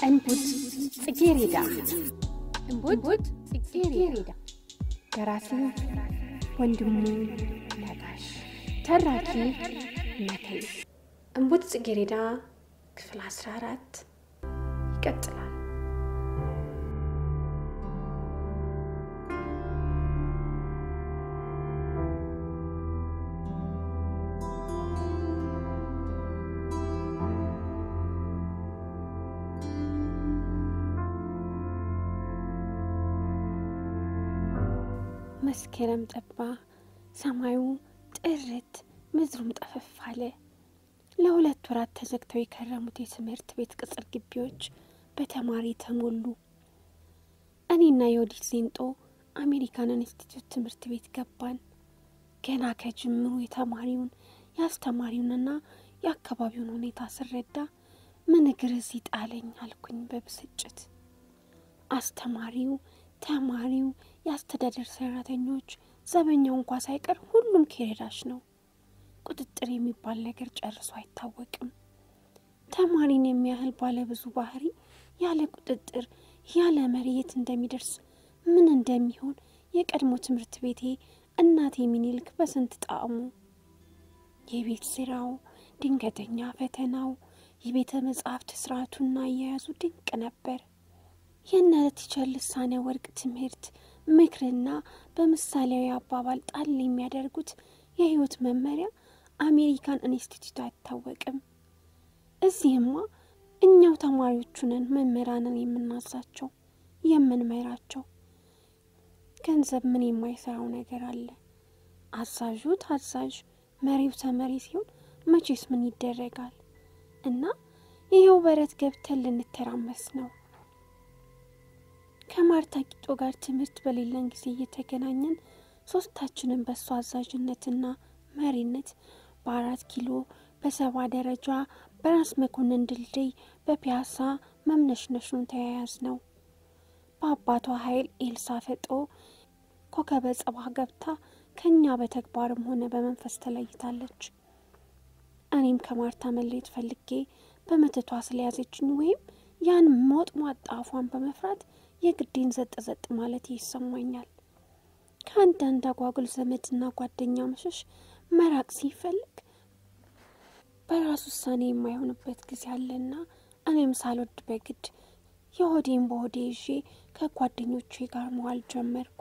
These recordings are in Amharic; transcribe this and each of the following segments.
እንቡጥ ጽጌሬዳ እንቡጥ ጽጌሬዳ ደራሲ ወንድሙ ነጋሽ ተራኪ መከይ እንቡጥ ጽጌሬዳ ክፍል 14 ይቀጥላል። መስከረም ጠባ፣ ሰማዩ ጥርት፣ ምድሩም ጠፈፍ አለ። ለሁለት ወራት ተዘግተው የከረሙት የትምህርት ቤት ቅጽር ግቢዎች በተማሪ ተሞሉ። እኔና የወዲት ዜንጦ አሜሪካን ኢንስቲትዩት ትምህርት ቤት ገባን። ገና ከጅምሩ የተማሪውን የአስተማሪውንና የአካባቢውን ሁኔታ ስረዳ ምን እግር እዚህ ጣለኝ አልኩኝ በብስጭት። አስተማሪው፣ ተማሪው፣ የአስተዳደር ሰራተኞች፣ ዘበኛው እንኳ ሳይቀር ሁሉም ኬሬዳሽ ነው። ቁጥጥር የሚባል ነገር ጨርሶ አይታወቅም። ተማሪን የሚያህል ባለብዙ ባህሪ ያለ ቁጥጥር ያለ መሬት እንደሚደርስ ምን እንደሚሆን የቀድሞ ትምህርት ቤቴ እናቴ ሚኒልክ በስንት ጣዕሙ የቤት ስራው፣ ድንገተኛ ፈተናው፣ የቤተ መጻሕፍት ስርዓቱና አያያዙ ድንቅ ነበር። የእነ ቲቸር ልሳነ ወርቅ ትምህርት ምክርና በምሳሌያዊ አባባል ጣል የሚያደርጉት የህይወት መመሪያ አሜሪካን ኢንስቲትዩት አይታወቅም። እዚህማ እኛው ተማሪዎቹ ነን መምህራንን የምናዛቸው የምንመራቸው። ገንዘብ ምን የማይሰራው ነገር አለ? አዛዡ ታዛዥ፣ መሪው ተመሪ ሲሆን መቼስ ምን ይደረጋል? እና ይኸው በረት ገብተን ልንተራመስ ነው። ከማርታ ቂጦ ጋር ትምህርት በሌለን ጊዜ እየተገናኘን ሶስታችንን በእሱ አዛዥነትና መሪነት በአራት ኪሎ በሰባ ደረጃ በራስ መኮንን ድልድይ በፒያሳ መምነሽነሹን ተያያዝ ነው። በአባቷ ኃይል ኤልሳ ፈጦ ኮከበ ጽባ ገብታ ከእኛ በተግባርም ሆነ በመንፈስ ተለይታለች። እኔም ከማርታ መለየት ፈልጌ በመተቷ ስለያዘችኝ ወይም ያን ሞጥሟጣ አፏን በመፍራት የግዴን ዘጥ ዘጥ ማለት ይሰማኛል። ከአንዳንድ አጓጉል ዘመድና ጓደኛ መሸሽ መራቅ ሲፈልግ በራስ ውሳኔ የማይሆንበት ጊዜ አለና እኔም ሳልወድ በግድ የሆዴን በሆዴ ይዤ ከጓደኞቼ ጋር መዋል ጀመርኩ።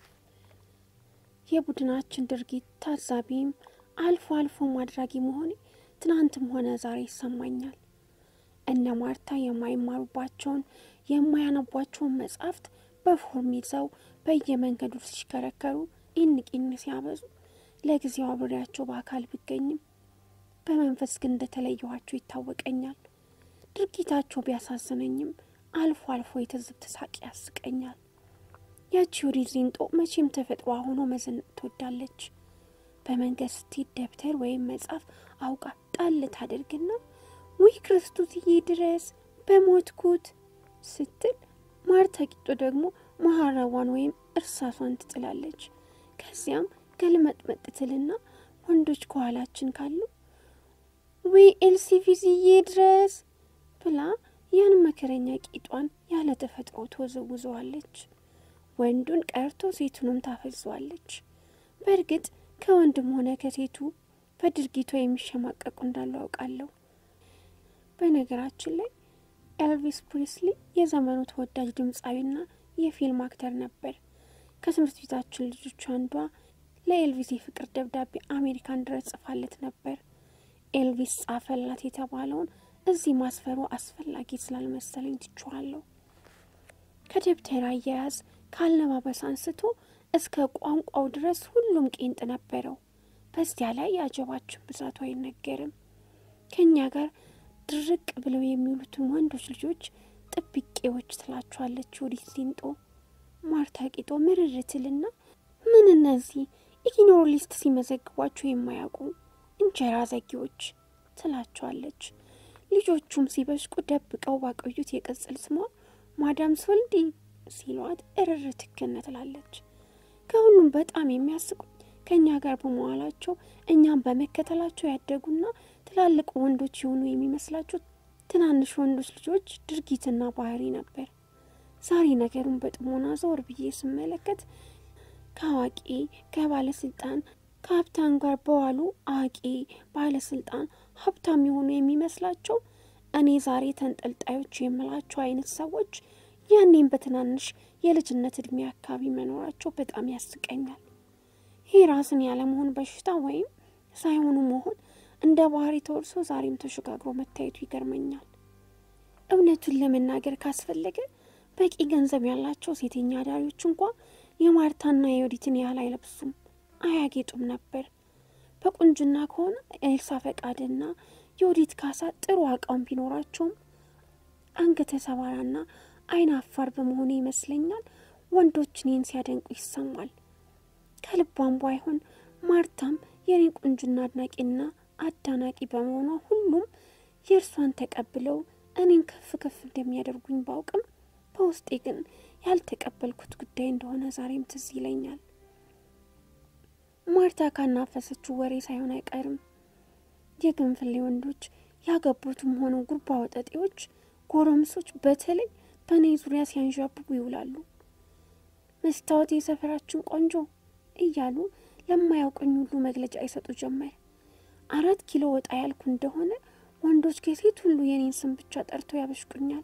የቡድናችን ድርጊት ታዛቢም አልፎ አልፎ ማድራጊ መሆኔ ትናንትም ሆነ ዛሬ ይሰማኛል። እነ ማርታ የማይማሩባቸውን የማያነቧቸውን መጻሕፍት በፎርም ይዘው በየመንገዱ ሲሽከረከሩ ኢንቂን ሲያበዙ ለጊዜው አብሬያቸው በአካል ብገኝም በመንፈስ ግን እንደተለየኋቸው ይታወቀኛል። ድርጊታቸው ቢያሳዝነኝም አልፎ አልፎ የትዝብት ሳቅ ያስቀኛል። ያቺ ወዲት ዜንጦ መቼም ተፈጥሯ ሆኖ መዘነጥ ትወዳለች። በመንገድ ስትሄድ ደብተር ወይም መጽሐፍ አውቃ ጣል ታደርግና ውይ ክርስቶስዬ ድረስ በሞትኩት ስትል ማርታ ቂጦ ደግሞ መሀረቧን ወይም እርሳሷን ትጥላለች። ከዚያም ገልመጥመጥ ትልና ወንዶች ከኋላችን ካሉ ውይ ኤልሲቪዝዬ ድረስ ብላ ያን መከረኛ ቂጧን ያለ ተፈጥሮ ትወዘውዘዋለች። ወንዱን ቀርቶ ሴቱንም ታፈዘዋለች። በእርግጥ ከወንድም ሆነ ከሴቱ በድርጊቷ የሚሸማቀቁ እንዳሉ አውቃለሁ። በነገራችን ላይ ኤልቪስ ፕሪስሊ የዘመኑ ተወዳጅ ድምፃዊና የፊልም አክተር ነበር። ከትምህርት ቤታችን ልጆች አንዷ ለኤልቪስ የፍቅር ደብዳቤ አሜሪካን ድረስ ጽፋለት ነበር። ኤልቪስ ጻፈላት የተባለውን እዚህ ማስፈሩ አስፈላጊ ስላልመሰለኝ ትችዋለሁ። ከደብተር አያያዝ ከአለባበስ አንስቶ እስከ ቋንቋው ድረስ ሁሉም ቄንጥ ነበረው። በዚያ ላይ የአጀባችን ብዛቱ አይነገርም። ከእኛ ጋር ድርቅ ብለው የሚውሉትን ወንዶች ልጆች ጥብቄዎች ትላቸዋለች ወዲት ዜንጦ። ማርታ ቂጦ ምርርትልና ምን እነዚህ ኢግኖር ሊስት ሲመዘግቧቸው የማያውቁ እንጀራ ዘጊዎች ትላቸዋለች። ልጆቹም ሲበሽቁ ደብቀው ባቆዩት የቅጽል ስሟ ማዳም ሶልዲ ሲሏት እርር ትክነ ትላለች። ከሁሉም በጣም የሚያስቁኝ ከእኛ ጋር በመዋላቸው እኛም በመከተላቸው ያደጉና ትላልቅ ወንዶች የሆኑ የሚመስላቸው ትናንሽ ወንዶች ልጆች ድርጊትና ባህሪ ነበር። ዛሬ ነገሩን በጥሞና ዘወር ብዬ ስመለከት ከአዋቂ ከባለስልጣን ከሀብታም ጋር በዋሉ አዋቂ ባለስልጣን ሀብታም የሆኑ የሚመስላቸው እኔ ዛሬ ተንጠልጣዮች የምላቸው አይነት ሰዎች ያኔም በትናንሽ የልጅነት እድሜ አካባቢ መኖራቸው በጣም ያስቀኛል። ይህ ራስን ያለመሆን በሽታ ወይም ሳይሆኑ መሆን እንደ ባህሪ ተወርሶ ዛሬም ተሸጋግሮ መታየቱ ይገርመኛል። እውነቱን ለመናገር ካስፈለገ በቂ ገንዘብ ያላቸው ሴተኛ አዳሪዎች እንኳ የማርታና የዮዲትን ያህል አይለብሱም፣ አያጌጡም ነበር። በቁንጅና ከሆነ ኤልሳ ፈቃድና የዮዲት ካሳ ጥሩ አቋም ቢኖራቸውም አንገተ ሰባራና አይን አፋር በመሆኑ ይመስለኛል ወንዶች እኔን ሲያደንቁ ይሰማል። ከልቧም ባይሆን ማርታም የኔን ቁንጅና አድናቂና አዳናቂ በመሆኗ ሁሉም የእርሷን ተቀብለው እኔን ከፍ ከፍ እንደሚያደርጉኝ ባውቅም በውስጤ ግን ያልተቀበልኩት ጉዳይ እንደሆነ ዛሬም ትዝ ይለኛል። ማርታ ካናፈሰችው ወሬ ሳይሆን አይቀርም። የግንፍሌ ወንዶች ያገቡትም ሆኑ ጉርባ ወጠጤዎች፣ ጎረምሶች በተለይ በእኔ ዙሪያ ሲያንዣብቡ ይውላሉ። መስታወት የሰፈራችን ቆንጆ እያሉ ለማያውቀኝ ሁሉ መግለጫ ይሰጡ ጀመር። አራት ኪሎ ወጣ ያልኩ እንደሆነ ወንዶች ከሴት ሁሉ የኔን ስም ብቻ ጠርተው ያበሽቁኛል።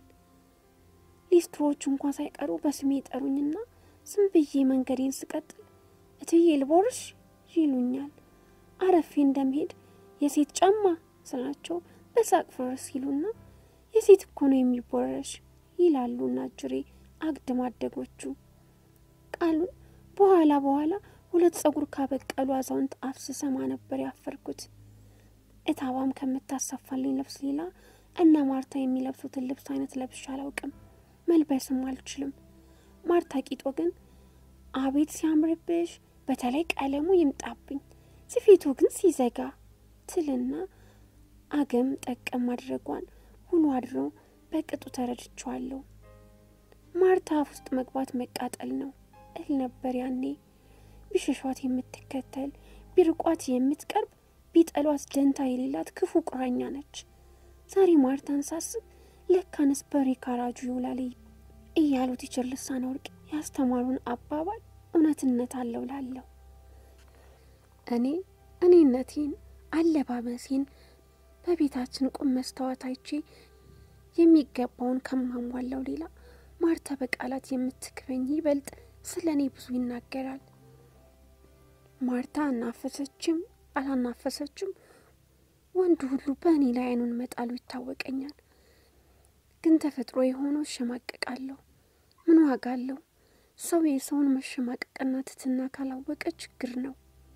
ሊስትሮዎች እንኳን ሳይቀሩ በስሜ ይጠሩኝና ዝም ብዬ መንገዴን ስቀጥል እትዬ ልቦርሽ ይሉኛል። አረፌ እንደምሄድ የሴት ጫማ ስላቸው በሳቅ ፍርስ ይሉና የሴት እኮ ነው የሚቦረሽ ይላሉና ጅሬ አግድም አደጎቹ ቃሉን በኋላ በኋላ ሁለት ጸጉር ካበቀሉ አዛውንት አፍ ስሰማ ነበር ያፈርኩት። እታባም ከምታሰፋልኝ ልብስ ሌላ እነ ማርታ የሚለብሱትን ልብስ አይነት ለብሻ አላውቅም፣ መልበስም አልችልም። ማርታ ቂጦ ግን አቤት ሲያምርብሽ፣ በተለይ ቀለሙ ይምጣብኝ፣ ስፌቱ ግን ሲዘጋ ትልና አገም ጠቀም ማድረጓን ሁሉ አድሮ በቅጡ ተረድቼዋለሁ። ማርታ አፍ ውስጥ መግባት መቃጠል ነው እል ነበር ያኔ። ቢሸሿት የምትከተል ቢርቋት የምትቀርብ ቢጠሏት ደንታ የሌላት ክፉ ቁራኛ ነች። ዛሬ ማርታን ሳስብ ለካንስ በሬ ካራጁ ይውላል እያሉት ይችር ልሳነ ወርቅ ያስተማሩን አባባል እውነትነት አለው ላለሁ እኔ እኔነቴን አለባበሴን በቤታችን ቁም መስታወት አይቼ የሚገባውን ከማሟላው ሌላ ማርታ በቃላት የምትክበኝ ይበልጥ ስለ እኔ ብዙ ይናገራል። ማርታ አናፈሰችም አላናፈሰችም ወንዱ ሁሉ በእኔ ላይ አይኑን መጣሉ ይታወቀኛል። ግን ተፈጥሮ የሆነው እሸማቀቃለሁ። ምን ዋጋ አለው? ሰው የሰውን መሸማቀቅና ትትና ካላወቀ ችግር ነው።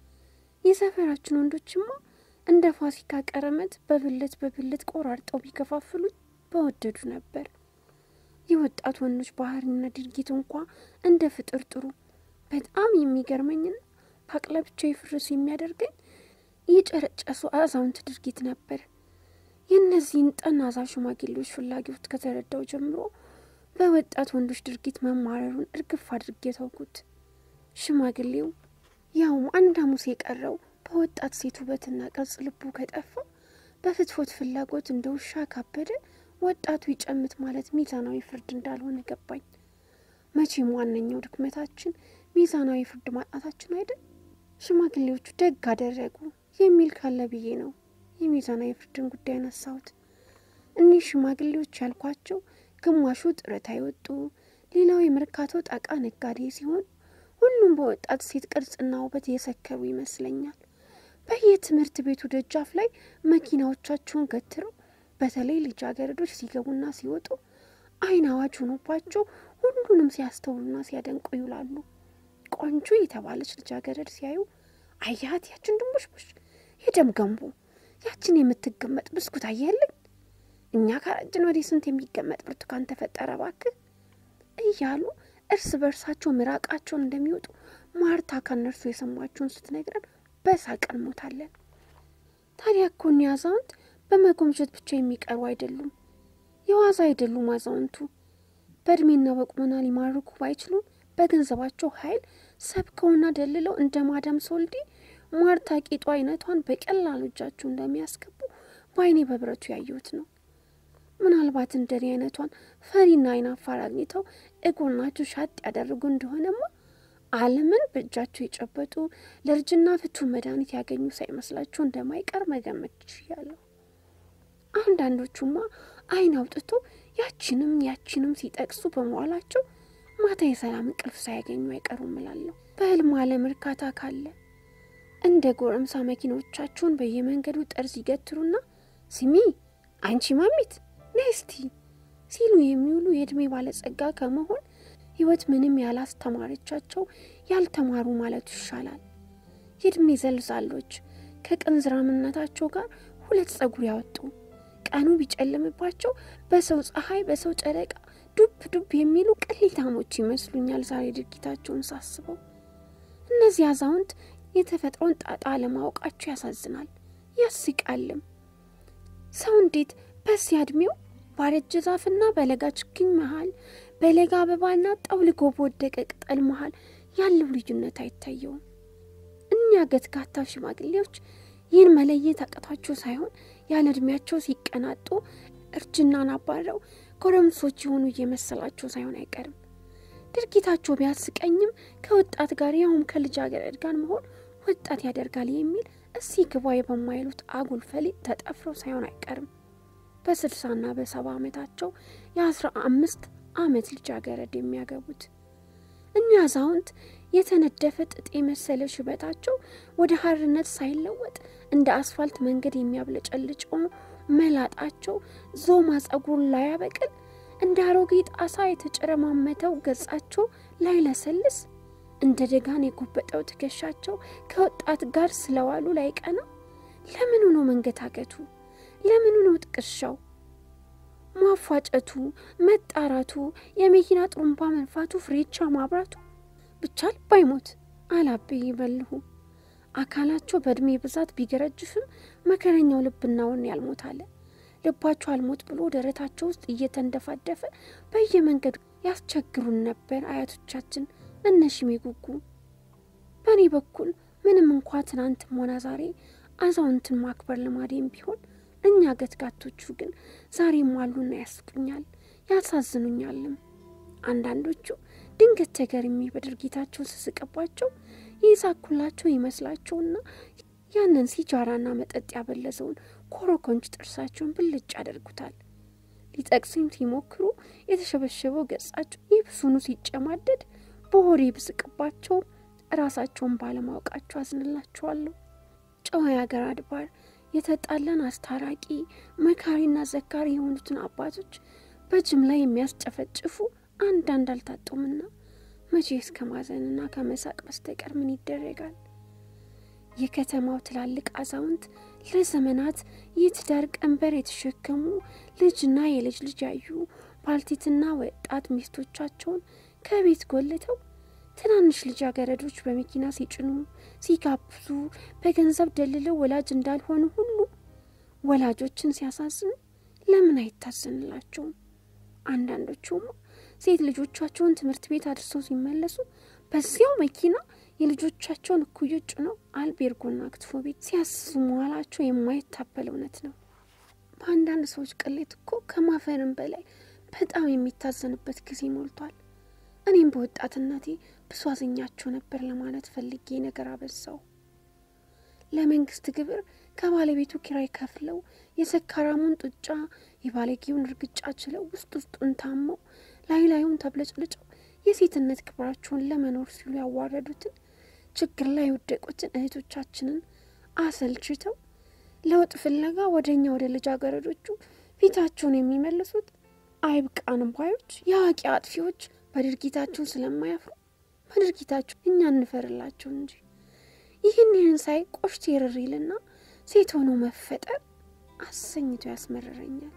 የሰፈራችን ወንዶችማ እንደ ፋሲካ ቀረመት በብልት በብልት ቆራርጠው ቢከፋፍሉት በወደዱ ነበር። የወጣት ወንዶች ባህሪና ድርጊት እንኳ እንደ ፍጥር ጥሩ በጣም የሚገርመኝና ፓቅለ ብቻ የፍርስ የሚያደርገኝ የጨረጨሱ አዛውንት ድርጊት ነበር። የእነዚህን ጠናዛ ሽማግሌዎች ፍላጎት ከተረዳው ጀምሮ በወጣት ወንዶች ድርጊት መማረሩን እርግፍ አድርጌ ተውኩት። ሽማግሌው ያውም አንድ ሐሙስ የቀረው በወጣት ሴት ውበትና ቅርጽ ልቡ ከጠፋ በፍትፎት ፍላጎት እንደ ውሻ ካበደ ወጣቱ ይጨምት ማለት ሚዛናዊ ፍርድ እንዳልሆነ ገባኝ። መቼም ዋነኛው ድክመታችን ሚዛናዊ ፍርድ ማጣታችን አይደል? ሽማግሌዎቹ ደግ አደረጉ የሚል ካለ ብዬ ነው የሚዛናዊ ፍርድን ጉዳይ ያነሳሁት። እኒህ ሽማግሌዎች ያልኳቸው ግማሹ ጡረታ የወጡ ሌላው የመርካቶ ጣቃ ነጋዴ ሲሆን ሁሉም በወጣት ሴት ቅርጽና ውበት የሰከሩ ይመስለኛል። በየትምህርት ቤቱ ደጃፍ ላይ መኪናዎቻቸውን ገትረው በተለይ ልጃገረዶች ሲገቡና ሲወጡ ዓይን አዋጅ ሆኖባቸው ሁሉንም ሲያስተውሉና ሲያደንቁ ይውላሉ። ቆንጆ የተባለች ልጃገረድ ሲያዩ አያት ያችን ድንቦሽቦሽ የደም ገንቦ ያችን የምትገመጥ ብስኩት አየህልኝ፣ እኛ ካረጅን ወዲህ ስንት የሚገመጥ ብርቱካን ተፈጠረ ባክህ እያሉ እርስ በርሳቸው ምራቃቸውን እንደሚወጡ ማርታ ከነርሱ የሰማችውን ስትነግረን በሳቅ እንሞታለን። ታዲያ እኮ እኒህ አዛውንት በመጎምጀት ብቻ የሚቀሩ አይደሉም፣ የዋዛ አይደሉም። አዛውንቱ በእድሜና በቁመና ሊማርኩ ባይችሉም በገንዘባቸው ኃይል ሰብከውና ደልለው እንደ ማዳም ሶልዲ ማርታ ቂጡ አይነቷን በቀላሉ እጃቸው እንደሚያስገቡ በአይኔ በብረቱ ያየሁት ነው። ምናልባት እንደኔ አይነቷን ፈሪና አይናፋር አግኝተው እጎናቸው ሻጥ ያደርጉ እንደሆነማ ዓለምን በእጃቸው የጨበጡ ለእርጅና ፍቱን መድኃኒት ያገኙ ሳይመስላቸው እንደማይቀር መገመት ችያለሁ። አንዳንዶቹማ አይን አውጥቶ ያችንም ያችንም ሲጠቅሱ በመዋላቸው ማታ የሰላም እንቅልፍ ሳያገኙ አይቀሩም እላለሁ። በህልም ዓለም እርካታ ካለ እንደ ጎረምሳ መኪኖቻቸውን በየመንገዱ ጠርዝ ይገትሩና ስሚ አንቺ ማሚት ነይ እስቲ ሲሉ የሚውሉ የዕድሜ ባለጸጋ ከመሆን ህይወት ምንም ያላስተማረቻቸው ያልተማሩ ማለቱ ይሻላል። የዕድሜ ዘልዛሎች ከቅንዝራምነታቸው ጋር ሁለት ጸጉር ያወጡ ቀኑ ቢጨልምባቸው በሰው ፀሐይ፣ በሰው ጨረቃ ዱብ ዱብ የሚሉ ቅሌታሞች ይመስሉኛል ዛሬ ድርጊታቸውን ሳስበው። እነዚህ አዛውንት የተፈጥሮን ጣጣ አለማወቃቸው ያሳዝናል፣ ያስቃልም። ሰው እንዴት በዚያ ዕድሜው ባረጀ ዛፍና በለጋ ችግኝ መሃል በለጋ አበባና ጠውልጎ በወደቀ ቅጠል መሃል ያለው ልዩነት አይታየውም? እኛ ገትጋታ ሽማግሌዎች ይህን መለየት አቅቷቸው ሳይሆን ያለ ዕድሜያቸው ሲቀናጡ እርጅናን አባረው ጎረምሶች የሆኑ እየመሰላቸው ሳይሆን አይቀርም። ድርጊታቸው ቢያስቀኝም ከወጣት ጋር ያውም ከልጃገረድ ጋር መሆን ወጣት ያደርጋል የሚል እሲ ግባይ በማይሉት አጉል ፈሊጥ ተጠፍረው ሳይሆን አይቀርም። በስልሳና በሰባ ዓመታቸው የአስራ አምስት ዓመት ልጃገረድ የሚያገቡት እኛ አዛውንት የተነደፈ ጥጥ የመሰለ ሽበታቸው ወደ ሐርነት ሳይለወጥ እንደ አስፋልት መንገድ የሚያብለጨልጨው መላጣቸው ዞማ ጸጉሩን ላያበቅል እንደ አሮጌ ጣሳ የተጨረማመተው ገጻቸው ላይለሰልስ እንደ ደጋን የጎበጠው ትከሻቸው ከወጣት ጋር ስለዋሉ ላይቀና ለምኑ ነው መንገታገቱ? ለምኑ ነው ጥቅሻው? ማፏጨቱ፣ መጣራቱ፣ የመኪና ጥሩምባ መንፋቱ፣ ፍሬቻ ማብራቱ ብቻ ልብ አይሞት አላቤ ይበልሁ። አካላቸው በዕድሜ ብዛት ቢገረጅፍም መከረኛው ልብናውን ያልሞት አለ። ልባቸው አልሞት ብሎ ደረታቸው ውስጥ እየተንደፋደፈ በየመንገዱ ያስቸግሩን ነበር አያቶቻችን እነ ሽሜ ጉጉ። በእኔ በኩል ምንም እንኳ ትናንትም ሆነ ዛሬ አዛውንትን ማክበር ልማዴም ቢሆን እኛ ገትጋቶቹ ግን ዛሬም አሉና ያስቁኛል፣ ያሳዝኑኛልም። አንዳንዶቹ ድንገት ተገርሜ በድርጊታቸው ስስቅባቸው የሳኩላቸው ይመስላቸውና ያንን ሲጃራና መጠጥ ያበለዘውን ኮረኮንች ጥርሳቸውን ብልጭ ያደርጉታል። ሊጠቅሱኝ ሲሞክሩ የተሸበሸበው ገጻቸው ይብሱኑ ሲጨማደድ በሆዴ ብስቅባቸው ራሳቸውን ባለማወቃቸው አዝንላቸዋለሁ። ጨዋ የአገር አድባር የተጣላን አስታራቂ መካሪና ዘካሪ የሆኑትን አባቶች በጅምላ የሚያስጨፈጭፉ አንዳንድ አልታጡምና መቼ እስከ ማዘንና ከመሳቅ በስተቀር ምን ይደረጋል? የከተማው ትላልቅ አዛውንት ለዘመናት የትዳር ቀንበር የተሸከሙ ልጅና የልጅ ልጅ ያዩ ባልቴትና ወጣት ሚስቶቻቸውን ከቤት ጎልተው ትናንሽ ልጃገረዶች በመኪና ሲጭኑ ሲጋብዙ በገንዘብ ደልለው ወላጅ እንዳልሆኑ ሁሉ ወላጆችን ሲያሳዝኑ ለምን አይታዘንላቸውም? አንዳንዶቹማ ሴት ልጆቻቸውን ትምህርት ቤት አድርሰው ሲመለሱ በዚያው መኪና የልጆቻቸውን እኩዮች ጭነው አልቤርጎና ክትፎ ቤት ሲያስሱ መዋላቸው የማይታበል እውነት ነው። በአንዳንድ ሰዎች ቅሌት እኮ ከማፈርም በላይ በጣም የሚታዘንበት ጊዜ ሞልቷል። እኔም በወጣትነቴ ብዙ አዝኛቸው ነበር ለማለት ፈልጌ ነገር አበዛው። ለመንግስት ግብር ከባለቤቱ ኪራይ ከፍለው የሰካራሙን ጡጫ የባለጌውን እርግጫ ችለው ውስጥ ውስጡን ታመው ላይ ላዩን ተብለጭልጨው የሴትነት ክብራቸውን ለመኖር ሲሉ ያዋረዱትን ችግር ላይ የወደቁትን እህቶቻችንን አሰልችተው ለውጥ ፍለጋ ወደ እኛ ወደ ልጃገረዶቹ ፊታቸውን የሚመልሱት አይብቃን ባዮች የአዋቂ አጥፊዎች በድርጊታቸው ስለማያፍሩ በድርጊታቸው እኛ እንፈርላቸው እንጂ ይህን ይህን ሳይ ቆሽቴ ርር ይልና ሴት ሆኖ መፈጠር አሰኝቶ ያስመረረኛል።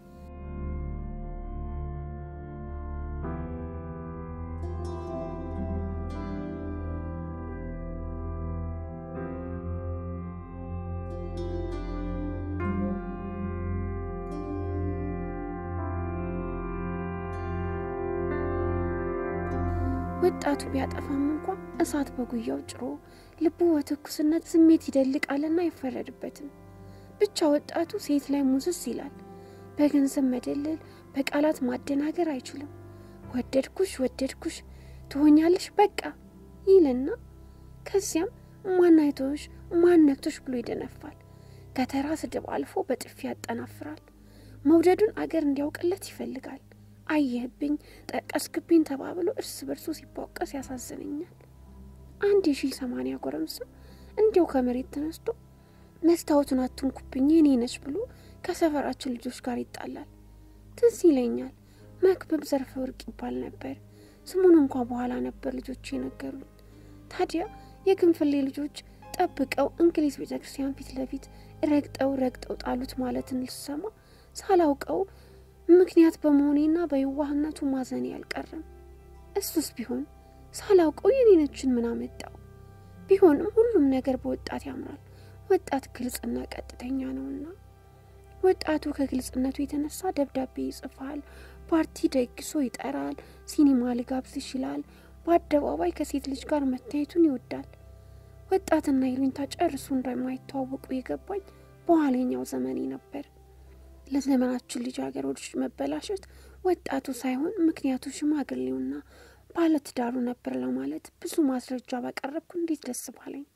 ወጣቱ ቢያጠፋም እንኳ እሳት በጉያው ጭሮ ልቡ በትኩስነት ስሜት ይደልቃልና አይፈረድበትም። ብቻ ወጣቱ ሴት ላይ ሙዝዝ ይላል። በገንዘብ መደለል፣ በቃላት ማደናገር አይችልም። ወደድኩሽ ወደድኩሽ ትሆኛለሽ በቃ ይልና ከዚያም ማን አይቶሽ ማን ነክቶሽ ብሎ ይደነፋል። ከተራ ስድብ አልፎ በጥፊ ያጠናፍራል። መውደዱን አገር እንዲያውቅለት ይፈልጋል። አየህብኝ፣ ጠቀስክብኝ ተባብሎ እርስ በርሱ ሲቧቀስ ያሳዝነኛል። አንድ የሺህ ሰማንያ ጎረምሳ እንዲያው ከመሬት ተነስቶ መስታወቱን አትንኩብኝ የኔ ነች ብሎ ከሰፈራችን ልጆች ጋር ይጣላል። ትዝ ይለኛል መክብብ ዘርፈ ወርቅ ይባል ነበር። ስሙን እንኳ በኋላ ነበር ልጆች የነገሩኝ። ታዲያ የግንፍሌ ልጆች ጠብቀው እንግሊዝ ቤተ ክርስቲያን ፊት ለፊት ረግጠው ረግጠው ጣሉት ማለትን ልሰማ ሳላውቀው ምክንያት በመሆኔና በየዋህነቱ ማዘኔ አልቀረም። እሱስ ቢሆን ሳላውቀው የኔነችን ምን አመጣው? ቢሆንም ሁሉም ነገር በወጣት ያምራል። ወጣት ግልጽና ቀጥተኛ ነውና ወጣቱ ከግልጽነቱ የተነሳ ደብዳቤ ይጽፋል፣ ፓርቲ ደግሶ ይጠራል፣ ሲኒማ ልጋብዝሽ ይላል፣ በአደባባይ ከሴት ልጅ ጋር መታየቱን ይወዳል። ወጣትና ይሉኝታ ጨርሶ እንደማይተዋወቁ የገባኝ በኋለኛው ዘመኔ ነበር። ለዘመናችን ልጃገረዶች መበላሸት ወጣቱ ሳይሆን ምክንያቱ ሽማግሌውና ባለትዳሩ ነበር ለማለት ብዙ ማስረጃ ባቀረብኩ እንዴት ደስ ባለኝ።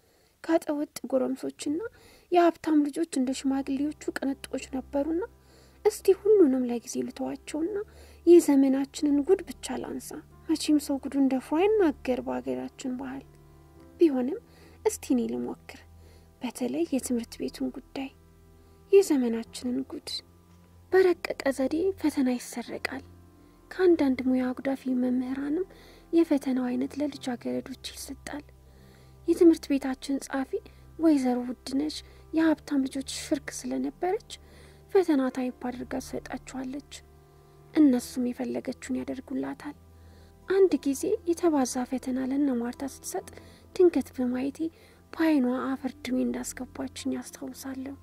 ጋጠወጥ ጎረምሶችና የሀብታም ልጆች እንደ ሽማግሌዎቹ ቅንጦች ነበሩና እስቲ ሁሉንም ለጊዜ ልተዋቸውና ይህ ዘመናችንን ጉድ ብቻ ላንሳ። መቼም ሰው ጉዱን ደፍሮ አይናገር በሀገራችን ባህል። ቢሆንም እስቲ እኔ ልሞክር፣ በተለይ የትምህርት ቤቱን ጉዳይ የዘመናችንን ጉድ። በረቀቀ ዘዴ ፈተና ይሰረቃል። ከአንዳንድ ሙያ አጉዳፊ መምህራንም የፈተናው አይነት ለልጃገረዶች ይሰጣል። የትምህርት ቤታችን ጸሐፊ ወይዘሮ ውድነሽ የሀብታም ልጆች ሽርክ ስለነበረች ፈተና ታይፕ አድርጋ ትሰጣችኋለች። እነሱም የፈለገችውን ያደርጉላታል። አንድ ጊዜ የተባዛ ፈተና ለነ ማርታ ስትሰጥ ድንገት በማየቴ በዓይኗ አፈር ድሜ እንዳስገባችኝ ያስታውሳለሁ።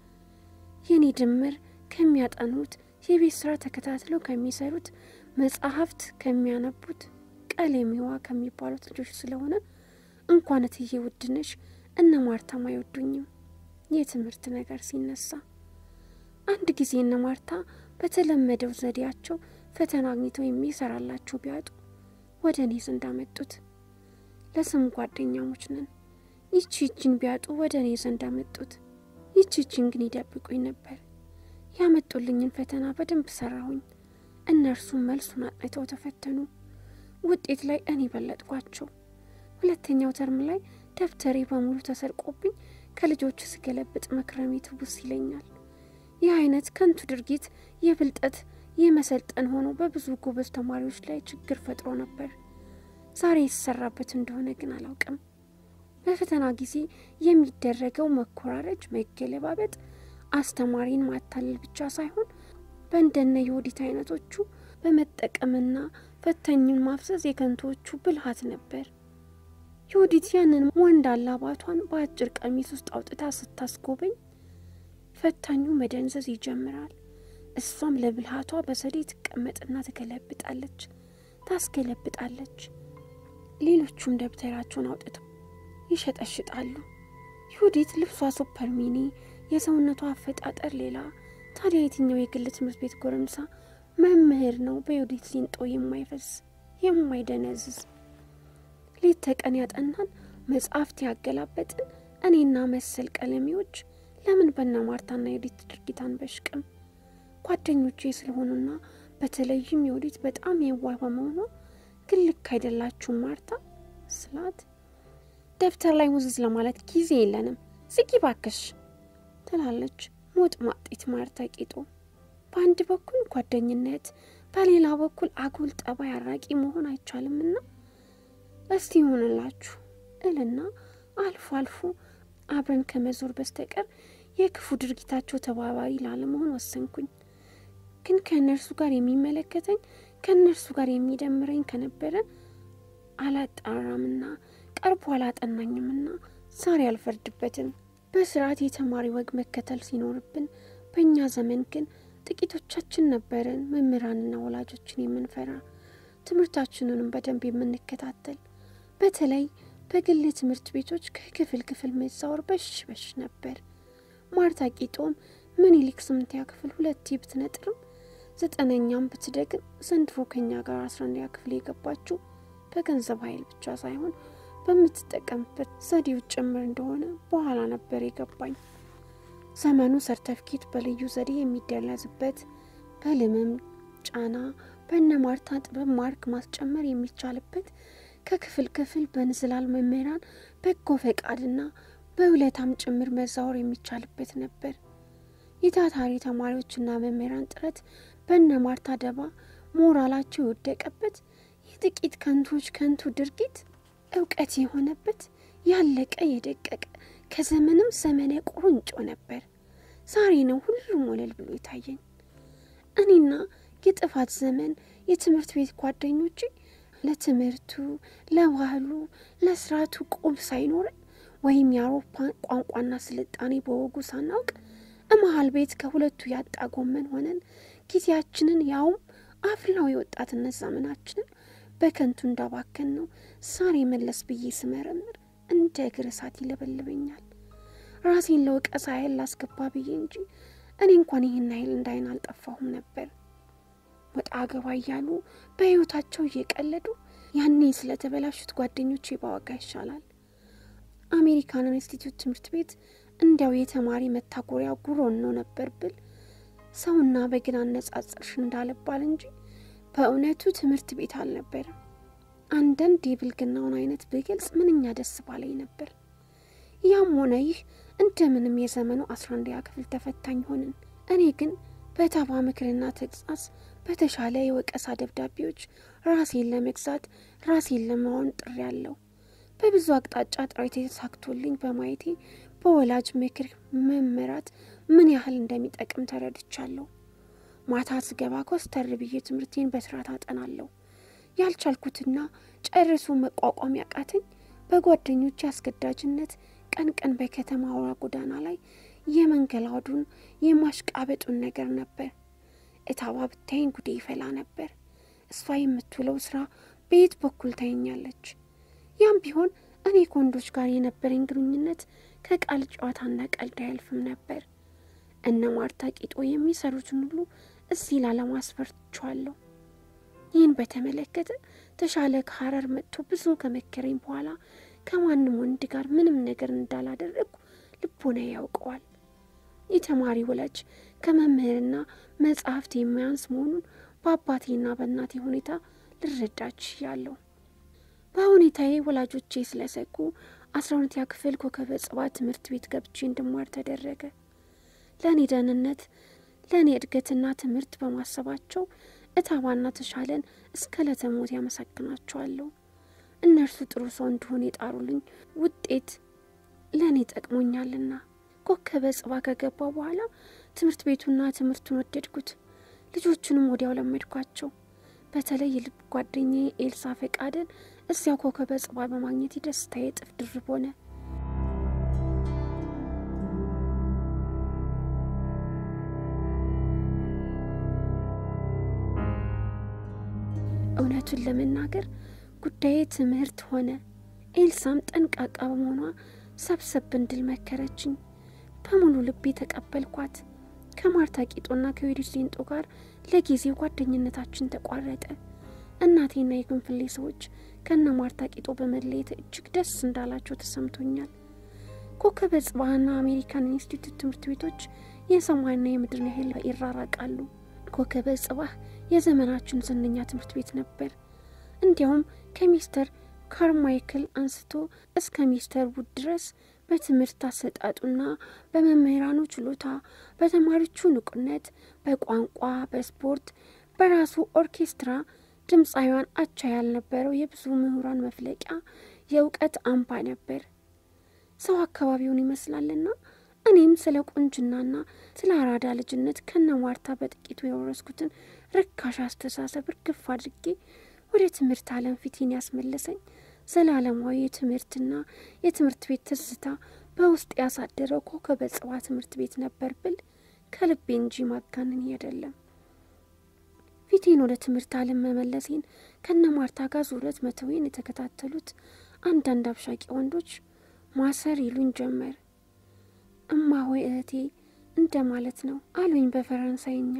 የኔ ድምር ከሚያጠኑት የቤት ስራ ተከታትለው ከሚሰሩት መጽሐፍት ከሚያነቡት ቀለሚዋ ከሚባሉት ልጆች ስለሆነ እንኳን እትዬ ውድነሽ እነ ማርታም አይወዱኝም። የትምህርት ነገር ሲነሳ አንድ ጊዜ እነ ማርታ በተለመደው ዘዴያቸው ፈተና አግኝተው የሚሰራላቸው ቢያጡ ወደ እኔ ዘንድ አመጡት። ለስም ጓደኛሞች ነን። ይቺ ይቺን ቢያጡ ወደ እኔ ዘንድ አመጡት። ይቺ ይቺን ግን ይደብቁኝ ነበር። ያመጡልኝን ፈተና በደንብ ሰራሁኝ። እነርሱም መልሱን አጥንተው ተፈተኑ። ውጤት ላይ እኔ በለጥኳቸው። ሁለተኛው ተርም ላይ ደብተሬ በሙሉ ተሰርቆብኝ ከልጆች ስገለብጥ መክረሜ ትውስ ይለኛል። ይህ አይነት ከንቱ ድርጊት የብልጠት የመሰልጠን ሆኖ በብዙ ጎበዝ ተማሪዎች ላይ ችግር ፈጥሮ ነበር። ዛሬ የተሰራበት እንደሆነ ግን አላውቅም። በፈተና ጊዜ የሚደረገው መኮራረጅ፣ መገለባበጥ አስተማሪን ማታለል ብቻ ሳይሆን በእንደነ የወዲት አይነቶቹ በመጠቀምና ፈታኙን ማፍሰስ የከንቶቹ ብልሃት ነበር። የወዲት ያንን ወንድ አላባቷን በአጭር ቀሚስ ውስጥ አውጥታ ስታስጎበኝ ፈታኙ መደንዘዝ ይጀምራል። እሷም ለብልሃቷ በዘዴ ትቀመጥና ትገለብጣለች፣ ታስገለብጣለች። ሌሎቹም ደብተራቸውን አውጥተው ይሸጠሽጣሉ። ይሁዲት ልብሷ ሱፐር ሚኒ፣ የሰውነቷ አፈጣጠር ሌላ። ታዲያ የትኛው የግል ትምህርት ቤት ጎረምሳ መምህር ነው በዩዲት ሊንጦ የማይፈስ የማይደነዝዝ? ሌት ተቀን ያጠናን መጽሐፍት ያገላበጥን እኔና መሰል ቀለሚዎች ለምን በነ ማርታና የወዲት ድርጊት አንበሽቅም? ጓደኞቼ ስለሆኑና በተለይም የወዲት በጣም የዋህ በመሆኗ ግን ልክ አይደላችሁም ማርታ ስላት ደብተር ላይ ሙዝዝ ለማለት ጊዜ የለንም ዝጊ ባክሽ ትላለች ሞጥ ማጤት ማርታ ቂጦ። በአንድ በኩል ጓደኝነት፣ በሌላ በኩል አጉል ጠባይ አራቂ መሆን አይቻልምና እስቲ ይሆንላችሁ እልና አልፎ አልፎ አብረን ከመዞር በስተቀር የክፉ ድርጊታቸው ተባባሪ ላለመሆን ወሰንኩኝ። ግን ከእነርሱ ጋር የሚመለከተኝ ከእነርሱ ጋር የሚደምረኝ ከነበረ አላጣራምና ቀርቦ አላጠናኝምና ዛሬ አልፈርድበትም። በስርዓት የተማሪ ወግ መከተል ሲኖርብን፣ በእኛ ዘመን ግን ጥቂቶቻችን ነበርን መምህራንና ወላጆችን የምንፈራ ትምህርታችንንም በደንብ የምንከታተል በተለይ በግል ትምህርት ቤቶች ከክፍል ክፍል መዛወር በሽ በሽ ነበር። ማርታ ቂጦም ምኒልክ ስምንተኛ ክፍል ሁለቴ ብትነጥርም ዘጠነኛም ብትደግም ዘንድሮ ከኛ ጋር አስራ አንደኛ ክፍል የገባችው በገንዘብ ኃይል ብቻ ሳይሆን በምትጠቀምበት ዘዴው ጭምር እንደሆነ በኋላ ነበር የገባኝ። ዘመኑ ሰርተፍኬት በልዩ ዘዴ የሚደለዝበት በልምም ጫና በእነ ማርታ ጥበብ ማርክ ማስጨመር የሚቻልበት ከክፍል ክፍል በንዝላል መምህራን በጎ ፈቃድና በውለታም ጭምር መዛወር የሚቻልበት ነበር። የታታሪ ተማሪዎችና መምህራን ጥረት በእነ ማርታ ደባ ሞራላቸው የወደቀበት የጥቂት ከንቶች ከንቱ ድርጊት እውቀት የሆነበት ያለቀ የደቀቀ ከዘመንም ዘመነ ቁርንጮ ነበር። ዛሬ ነው ሁሉም ወለል ብሎ የታየኝ። እኔና የጥፋት ዘመን የትምህርት ቤት ጓደኞቼ ለትምህርቱ፣ ለባህሉ፣ ለስርዓቱ ቁብ ሳይኖረን ወይም የአውሮፓ ቋንቋና ስልጣኔ በወጉ ሳናውቅ እመሀል ቤት ከሁለቱ ያጣ ጎመን ሆነን ጊዜያችንን ያውም አፍላው የወጣትነት ዘመናችንን በከንቱ እንዳባከን ነው ዛሬ መለስ ብዬ ስመረምር እንደ እግር እሳት ይለበልበኛል። ራሴን ለወቀሳ ያህል ላስገባ ብዬ እንጂ እኔ እንኳን ይህን ያህል እንዳይን አልጠፋሁም ነበር። ወጣ ገባ እያሉ በሕይወታቸው እየቀለዱ ያኔ ስለተበላሹት ጓደኞቼ ባወጋ ይሻላል። አሜሪካን ኢንስቲትዩት ትምህርት ቤት እንዲያው የተማሪ መታጎሪያ ጉሮን ነው ነበር ብል ሰውና በግን አነጻጽርሽ እንዳለባል እንጂ በእውነቱ ትምህርት ቤት አልነበርም። አንዳንድ የብልግናውን አይነት ብገልጽ ምንኛ ደስ ባለኝ ነበር። ያም ሆነ ይህ እንደምንም የዘመኑ አስራ አንደኛ ክፍል ተፈታኝ ሆንን። እኔ ግን በተባ ምክርና ተግሳጽ በተሻለ የወቀሳ ደብዳቤዎች ራሴን ለመግዛት ራሴን ለመሆን ጥሪ ያለው በብዙ አቅጣጫ ጥረት የተሳክቶልኝ በማየቴ በወላጅ ምክር መመራት ምን ያህል እንደሚጠቅም ተረድቻለሁ። ማታ ስገባ ኮስተር ብዬ ትምህርቴን በስርዓት አጠናለሁ። ያልቻልኩትና ጨርሶ መቋቋም ያቃተኝ በጓደኞች አስገዳጅነት ቀን ቀን በከተማ አውራ ጎዳና ላይ የመንገላዱን የማሽቃበጡን ነገር ነበር። እታባ ብታይኝ ጉዴ ይፈላ ነበር። እሷ የምትውለው ስራ በየት በኩል ታየኛለች? ያም ቢሆን እኔ ከወንዶች ጋር የነበረኝ ግንኙነት ከቃል ጨዋታና ቀልድ አያልፍም ነበር። እነ ማርታ ቂጦ የሚሰሩትን ሁሉ እዚህ ላለማስፈር ችዋለሁ። ይህን በተመለከተ ተሻለ ከሀረር መጥቶ ብዙ ከመከረኝ በኋላ ከማንም ወንድ ጋር ምንም ነገር እንዳላደረግኩ ልቦና ያውቀዋል። የተማሪ ወላጅ ከመምህርና መጽሐፍት የማያንስ መሆኑን በአባቴና በእናቴ ሁኔታ ልረዳች ያለሁ። በሁኔታዬ ወላጆቼ ስለሰጉ አስራ ሁለተኛ ክፍል ኮከበ ጽባ ትምህርት ቤት ገብቼ እንድማር ተደረገ። ለእኔ ደህንነት፣ ለእኔ እድገትና ትምህርት በማሰባቸው እታባና ተሻለን እስከ ለተሞት ያመሰግናቸዋለሁ። እነርሱ ጥሩ ሰው እንደሆነ የጣሩልኝ ውጤት ለእኔ ጠቅሞኛልና። ኮከበ ጽባ ከገባ በኋላ ትምህርት ቤቱና ትምህርቱን ወደድኩት። ልጆቹንም ወዲያው ለመድኳቸው። በተለይ የልብ ጓደኛዬ ኤልሳ ፈቃደን እዚያው ኮከበ ጽባ በማግኘት ደስታዬ እጥፍ ድርብ ሆነ። እውነቱን ለመናገር ጉዳዬ ትምህርት ሆነ። ኤልሳም ጠንቃቃ በመሆኗ ሰብሰብ እንድል መከረችኝ። በሙሉ ልቤ ተቀበልኳት። ከማርታ ቂጦና ከዌዲት ሌንጦ ጋር ለጊዜው ጓደኝነታችን ተቋረጠ። እናቴና የግንፍሌ ሰዎች ከነ ማርታ ቂጦ በመለየት እጅግ ደስ እንዳላቸው ተሰምቶኛል። ኮከበ ጽባህና አሜሪካን ኢንስቲትዩት ትምህርት ቤቶች የሰማይና የምድርን ያህል ይራራቃሉ። ኮከበ ጽባህ የዘመናችን ዝነኛ ትምህርት ቤት ነበር። እንዲያውም ከሚስተር ካርማይክል አንስቶ እስከ ሚስተር ውድ ድረስ በትምህርት አሰጣጡና በመምህራኑ ችሎታ፣ በተማሪዎቹ ንቁነት፣ በቋንቋ፣ በስፖርት፣ በራሱ ኦርኬስትራ ድምፃዊያን አቻ ያልነበረው የብዙ ምሁራን መፍለቂያ የእውቀት አምባ ነበር። ሰው አካባቢውን ይመስላልና እኔም ስለ ቁንጅናና ስለ አራዳ ልጅነት ከነ ማርታ በጥቂቱ የወረስኩትን ርካሽ አስተሳሰብ እርግፍ አድርጌ ወደ ትምህርት ዓለም ፊቴን ያስመለሰኝ ዘላለማዊ የትምህርትና የትምህርት ቤት ትዝታ በውስጥ ያሳደረው ኮከበ ጽባ ትምህርት ቤት ነበር ብል ከልቤ እንጂ ማጋነን አይደለም። ፊቴን ወደ ትምህርት ዓለም መመለሴን ከነ ማርታ ጋር ዙረት መተዌን የተከታተሉት አንዳንድ አብሻቂ ወንዶች ማሰር ይሉኝ ጀመር። እማ ሆይ እህቴ እንደ ማለት ነው አሉኝ በፈረንሳይኛ።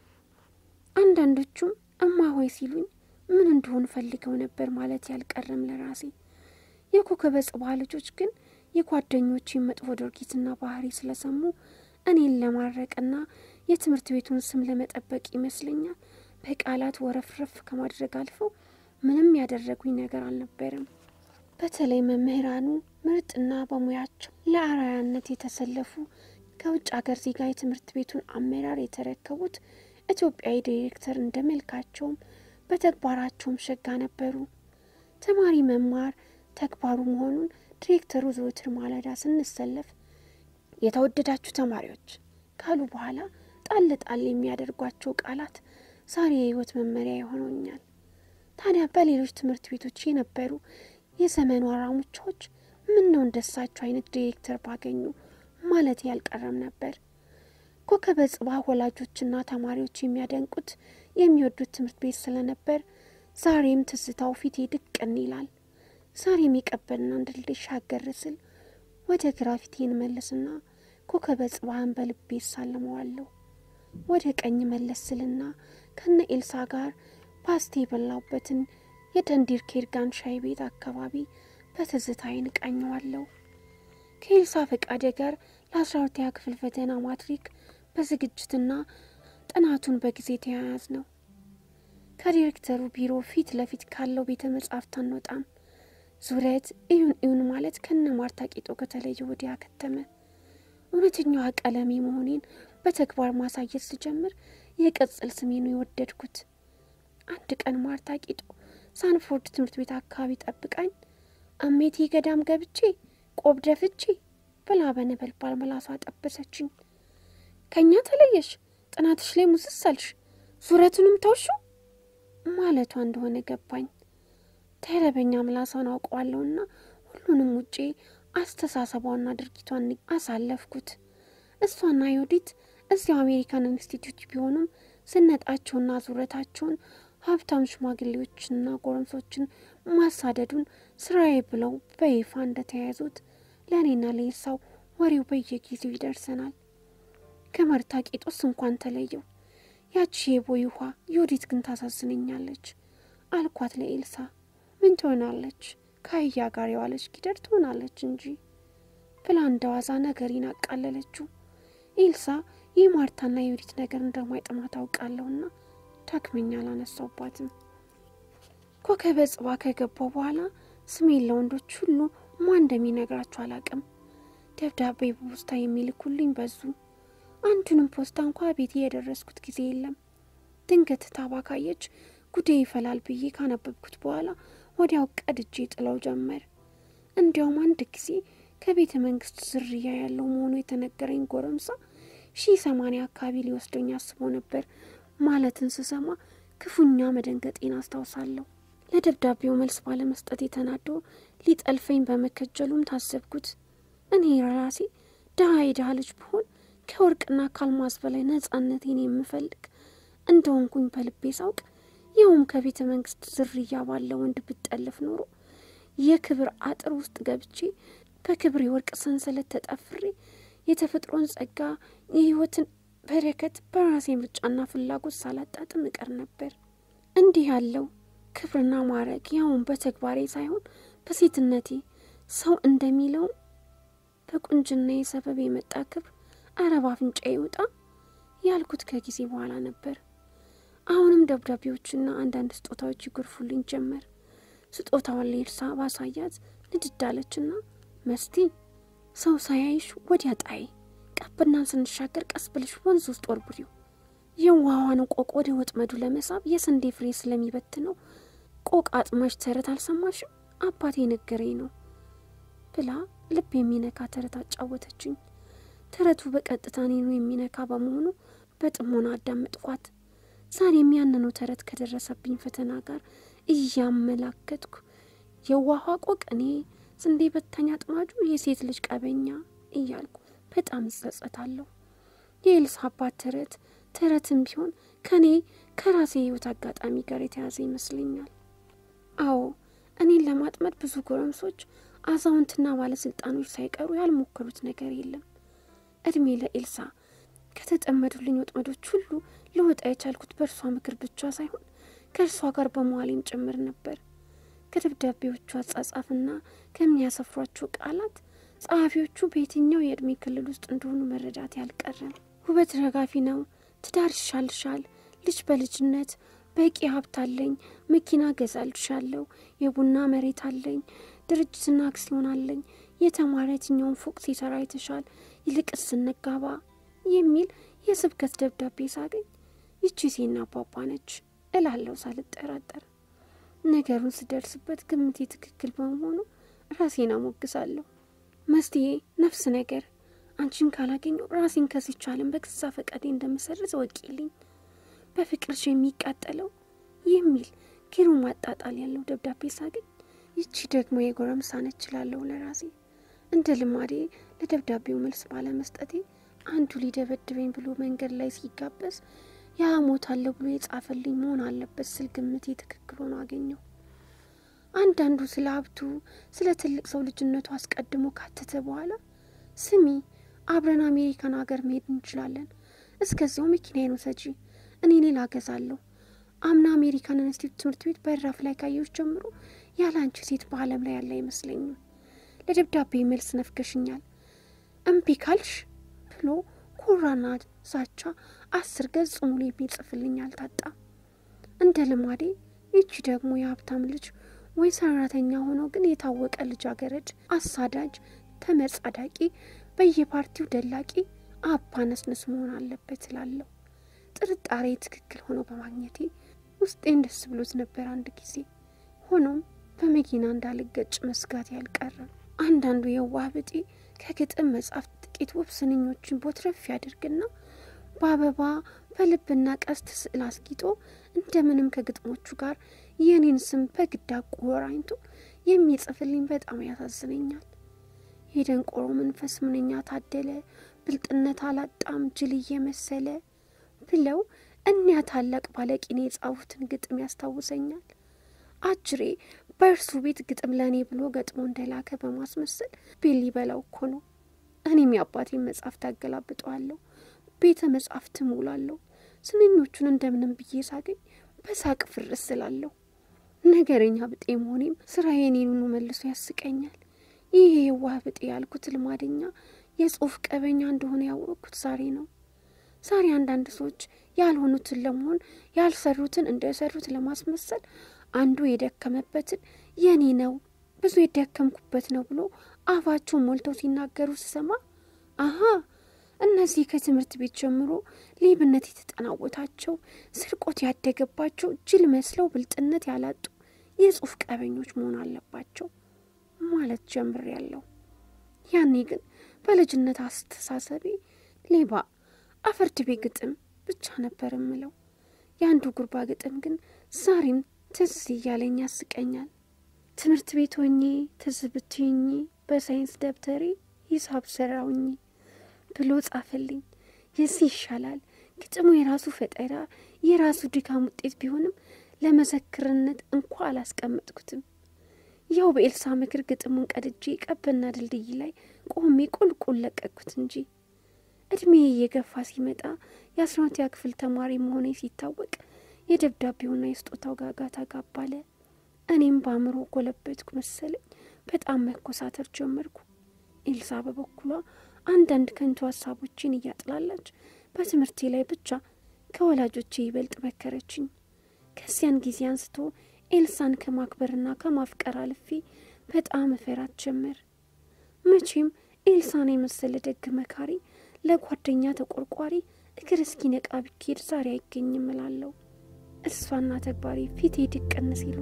አንዳንዶቹም እማ ሆይ ሲሉኝ ምን እንደሆን ፈልገው ነበር ማለት ያልቀረም ለራሴ። የኮከበ ጽባህ ልጆች ግን የጓደኞቼን መጥፎ ድርጊትና ባህሪ ስለሰሙ እኔን ለማድረቅና የትምህርት ቤቱን ስም ለመጠበቅ ይመስለኛል በቃላት ወረፍረፍ ከማድረግ አልፈው ምንም ያደረጉኝ ነገር አልነበረም። በተለይ መምህራኑ ምርጥና በሙያቸው ለአርአያነት የተሰለፉ ከውጭ ሀገር ዜጋ የትምህርት ቤቱን አመራር የተረከቡት ኢትዮጵያዊ ዲሬክተር እንደ መልካቸውም በተግባራቸውም ሸጋ ነበሩ። ተማሪ መማር ተግባሩ መሆኑን ዲሬክተሩ ዘወትር ማለዳ ስንሰለፍ የተወደዳችሁ ተማሪዎች ካሉ በኋላ ጣል ጣል የሚያደርጓቸው ቃላት ዛሬ የሕይወት መመሪያ የሆነውኛል። ታዲያ በሌሎች ትምህርት ቤቶች የነበሩ የዘመኑ አራሙቻዎች ምን ነው እንደሳቸው አይነት ዲሬክተር ባገኙ ማለት ያልቀረም ነበር። ኮከበ ጽባህ ወላጆችና ተማሪዎች የሚያደንቁት የሚወዱት ትምህርት ቤት ስለነበር ዛሬም ትዝታው ፊቴ ድቅን ይላል። ዛሬም የቀበልና ድልድይ ሻገር ስል ወደ ግራ ፊቴን መለስና ኮከበ ጽባህን በልቤ ሳልመዋለሁ። ወደ ቀኝ መለስ ስልና ከነ ኤልሳ ጋር ፓስቴ የበላውበትን የደንዲር ኬርጋን ሻይ ቤት አካባቢ በትዝታ ዓይን ቃኘዋለሁ። ከኤልሳ ፈቃደ ጋር ለአስራ ሁለተኛ ክፍል ፈተና ማትሪክ በዝግጅትና ጥናቱን በጊዜ ተያያዝ ነው። ከዲሬክተሩ ቢሮ ፊት ለፊት ካለው ቤተ መጻሕፍት አንወጣም። ዙረት እዩን እዩን ማለት ከነ ማርታ ቂጦ ከተለየ ወዲያ ከተመ። እውነተኛዋ ቀለሜ መሆኔን በተግባር ማሳየት ስጀምር የቅጽል ስሜኑ የወደድኩት። አንድ ቀን ማርታ ቂጦ ሳንፎርድ ትምህርት ቤት አካባቢ ጠብቃኝ አሜቴ ገዳም ገብቼ ቆብ ደፍቼ ብላ በነበልባል መላሷ ጠበሰችኝ። ከእኛ ተለየሽ፣ ጥናትሽ ላይ ሙስሰልሽ፣ ዙረቱንም ተውሹ ማለቷ እንደሆነ ገባኝ። ተረበኛ ምላሷን አውቀዋለሁና ሁሉንም ውጪ አስተሳሰቧና ድርጊቷን አሳለፍኩት። እሷና ዮዲት እዚያው አሜሪካን ኢንስቲትዩት ቢሆኑም ዝነጣቸውና ዙረታቸውን ሀብታም ሽማግሌዎችንና ጎረምሶችን ማሳደዱን ስራዬ ብለው በይፋ እንደተያያዙት ለእኔና ለኤልሳው ወሬው በየጊዜው ይደርሰናል። ከማርታ ቂጦስ እንኳን ተለየው። ያቺ የቦይ ውሃ ዮዲት ግን ታሳዝነኛለች አልኳት ለኤልሳ። ምን ትሆናለች? ከአህያ ጋር የዋለች ጊደር ትሆናለች እንጂ ብላ እንደ ዋዛ ነገሬን አቃለለችው። ኤልሳ ይህ ማርታና የዮዲት ነገር እንደማይጥማት አውቃለሁና ዳግመኛ አላነሳውባትም። ኮከበ ጽባ ከገባው በኋላ ስሜን ለወንዶች ሁሉ ማን እንደሚነግራቸው አላቅም። ደብዳቤ በፖስታ የሚልኩልኝ በዙ። አንዱንም ፖስታ እንኳ ቤቴ የደረስኩት ጊዜ የለም። ድንገት ታባ ካየች ጉዴ ይፈላል ብዬ ካነበብኩት በኋላ ወዲያው ቀድጄ ጥለው ጀመር። እንዲያውም አንድ ጊዜ ከቤተ መንግስት ዝርያ ያለው መሆኑ የተነገረኝ ጎረምሳ ሺህ ሰማንያ አካባቢ ሊወስደኝ አስቦ ነበር ማለትን ስሰማ ክፉኛ መደንገጤን አስታውሳለሁ። ለደብዳቤው መልስ ባለመስጠት የተናዶ ሊጠልፈኝ በመከጀሉም ታዘብኩት። እኔ ራሴ ድሀ የድሀ ልጅ ብሆን ከወርቅና ከአልማዝ በላይ ነጻነቴን የምፈልግ እንደሆንኩኝ በልቤ ሳውቅ ይኸውም ከቤተ መንግስት ዝርያ ባለ ወንድ ብጠለፍ ኖሮ የክብር አጥር ውስጥ ገብቼ በክብር የወርቅ ሰንሰለት ተጠፍሬ የተፈጥሮን ጸጋ የህይወትን በረከት በራሴ ምርጫና ፍላጎት ሳላጣጥም እቀር ነበር። እንዲህ ያለው ክብርና ማዕረግ ያውን በተግባሬ ሳይሆን በሴትነቴ ሰው እንደሚለውም በቁንጅና ሰበብ የመጣ ክብር አረብ አፍንጫ ይውጣ ያልኩት ከጊዜ በኋላ ነበር። አሁንም ደብዳቤዎችና አንዳንድ ስጦታዎች ይጎርፉልኝ ጀመር። ስጦታዋን ለኤልሳ ባሳያት ንድድ አለችና መስቲ ሰው ሳያይሽ ወዲያ ጣይ ቀብናን ስንሻገር ቀስ ብልሽ ወንዝ ውስጥ ወርቡሪው የዋዋን ቆቅ ወደ ወጥመዱ ለመሳብ የስንዴ ፍሬ ስለሚበትነው ቆቅ አጥማሽ ተረት አልሰማሽም? አባቴ ነገረኝ ነው ብላ ልብ የሚነካ ተረት አጫወተችኝ። ተረቱ በቀጥታ እኔኑ የሚነካ በመሆኑ በጥሞና አዳመጥኳት። ዛሬም ያንኑ ተረት ከደረሰብኝ ፈተና ጋር እያመላከትኩ የዋኋ ቆቅ እኔ ስንዴ በታኝ አጥማጁ የሴት ልጅ ቀበኛ እያልኩ በጣም እጸጸታለሁ። የኤልሳ አባት ተረት ተረትም ቢሆን ከእኔ ከራሴ የህይወት አጋጣሚ ጋር የተያዘ ይመስለኛል። አዎ እኔን ለማጥመድ ብዙ ጎረምሶች፣ አዛውንትና ባለስልጣኖች ሳይቀሩ ያልሞከሩት ነገር የለም። እድሜ ለኤልሳ ከተጠመዱልኝ ወጥመዶች ሁሉ ልወጣ የቻልኩት በእርሷ ምክር ብቻ ሳይሆን ከእርሷ ጋር በመዋሌም ጭምር ነበር። ከደብዳቤዎቹ አጻጻፍና ከሚያሰፍሯቸው ቃላት ጸሐፊዎቹ በየትኛው የዕድሜ ክልል ውስጥ እንደሆኑ መረዳት ያልቀረም። ውበት ረጋፊ ነው፣ ትዳር ይሻልሻል፣ ልጅ በልጅነት በቂ ሀብት አለኝ፣ መኪና ገዛልሻለሁ፣ የቡና መሬት አለኝ፣ ድርጅትና አክሲዮን አለኝ፣ የተማረ የትኛውን ፎቅ ሲሰራ ይተሻል፣ ይልቅስ ስንጋባ የሚል የስብከት ደብዳቤ ሳገኝ ይቺ ሴና አባባ ነች እላለሁ ሳልጠራጠር። ነገሩን ስደርስበት ግምቴ ትክክል በመሆኑ ራሴን አሞግሳለሁ። መስትዬ ነፍስ ነገር አንቺን ካላገኘው ራሴን ከዚች ዓለም በገዛ ፈቃዴ እንደምሰርዝ ወቂልኝ በፍቅርሽ የሚቃጠለው የሚል ግሩም አጣጣል ያለው ደብዳቤ ሳገኝ ይቺ ደግሞ የጎረምሳ ነች እላለሁ ለራሴ። እንደ ልማዴ ለደብዳቤው መልስ ባለመስጠቴ አንዱ ሊደበድበኝ ብሎ መንገድ ላይ ሲጋበዝ ያ እሞታለሁ ብሎ የጻፈልኝ መሆን አለበት ስል ግምቴ ትክክል ሆኖ አገኘው። አንዳንዱ ስለ ሀብቱ ስለ ትልቅ ሰው ልጅነቱ አስቀድሞ ካተተ በኋላ ስሚ አብረን አሜሪካን ሀገር መሄድ እንችላለን፣ እስከዚያው መኪናዬን ውሰጂ፣ እኔ ሌላ እገዛለሁ። አምና አሜሪካን ኢንስቲትዩት ትምህርት ቤት በራፍ ላይ ካየሁሽ ጀምሮ ያለ አንቺ ሴት በዓለም ላይ ያለ አይመስለኝም። ለደብዳቤ መልስ ነፍገሽኛል፣ እምቢ ካልሽ ብሎ ኮራና ዛቻ አስር ገጽ ሙሉ የሚጽፍልኝ አልታጣም። እንደ ልማዴ ይቺ ደግሞ የሀብታም ልጅ ወይ ሰራተኛ ሆኖ ግን የታወቀ ልጃገረድ፣ አሳዳጅ፣ ተመጻዳቂ፣ በየፓርቲው ደላቂ አባ ነስነስ መሆን አለበት እላለሁ። ጥርጣሬ ትክክል ሆኖ በማግኘቴ ውስጤን ደስ ብሎት ነበር አንድ ጊዜ። ሆኖም በመኪና እንዳልገጭ መስጋት ያልቀረም። አንዳንዱ የዋህ ብጤ ከግጥም መጽሐፍ ጥቂት ውብ ስንኞችን ቦትረፍ ያደርግና በአበባ በልብና ቀስት ስዕል አስጊጦ እንደምንም ከግጥሞቹ ጋር የኔን ስም በግድ አቆራኝቶ የሚጽፍልኝ በጣም ያሳዝነኛል። የደንቆሮ መንፈስ ምንኛ ታደለ፣ ብልጥነት አላጣም ጅል እየመሰለ ብለው እኒያ ታላቅ ባለቂኔ የጻፉትን ግጥም ያስታውሰኛል። አጅሬ በእርሱ ቤት ግጥም ለእኔ ብሎ ገጥሞ እንደላከ በማስመሰል ቤት ሊበላው እኮ ነው። እኔም የአባቴን መጽሐፍ ታገላብጠዋለሁ፣ ቤተ መጽሐፍት እሞላለሁ። ስንኞቹን እንደምንም ብዬ ሳገኝ በሳቅ ፍርስ ስላለሁ ነገረኛ ብጤ መሆኔም ስራዬ እኔኑኑ መልሶ ያስቀኛል። ይህ የዋህ ብጤ ያልኩት ልማደኛ የጽሁፍ ቀበኛ እንደሆነ ያወቅኩት ዛሬ ነው። ዛሬ አንዳንድ ሰዎች ያልሆኑትን ለመሆን ያልሰሩትን እንደሰሩት ለማስመሰል አንዱ የደከመበትን የኔ ነው ብዙ የደከምኩበት ነው ብሎ አፋቸውን ሞልተው ሲናገሩ ስሰማ አሀ እነዚህ ከትምህርት ቤት ጀምሮ ሌብነት የተጠናወታቸው ስርቆት ያደገባቸው ጅል መስለው ብልጥነት ያላጡ የጽሁፍ ቀበኞች መሆን አለባቸው ማለት ጀምሬያለሁ። ያኔ ግን በልጅነት አስተሳሰቤ ሌባ አፈርድቤ ግጥም ብቻ ነበር እምለው። የአንዱ ጉርባ ግጥም ግን ዛሬም ትዝ እያለኝ ያስቀኛል። ትምህርት ቤት ሆኜ ትዝ ብትይኝ በሳይንስ ደብተሬ ሂሳብ ሰራውኝ ብሎ ጻፈልኝ። የዚህ ይሻላል። ግጥሙ የራሱ ፈጠራ የራሱ ድካም ውጤት ቢሆንም ለመዘክርነት እንኳ አላስቀመጥኩትም። ያው በኤልሳ ምክር ግጥሙን ቀድጄ ቀበና ድልድይ ላይ ቆሜ ቁልቁል ለቀቅኩት እንጂ እድሜ እየገፋ ሲመጣ የአስራ ሁለተኛ ክፍል ተማሪ መሆኔ ሲታወቅ የደብዳቤውና የስጦታው ጋጋታ ጋባለ። እኔም በአእምሮ ጎለበትኩ መሰለኝ። በጣም መኮሳተር ጀመርኩ። ኤልሳ በበኩሏ አንዳንድ ከንቱ ሀሳቦችን እያጥላላች በትምህርቴ ላይ ብቻ ከወላጆቼ ይበልጥ መከረችኝ። ከዚያን ጊዜ አንስቶ ኤልሳን ከማክበርና ከማፍቀር አልፌ በጣም እፈራት ጀመር። መቼም ኤልሳን የመሰለ ደግ መካሪ፣ ለጓደኛ ተቆርቋሪ እግር እስኪ ነቃ ቢኬድ ዛሬ አይገኝም እላለሁ። እሷና ተግባሪ ፊቴ ድቅን ሲሉ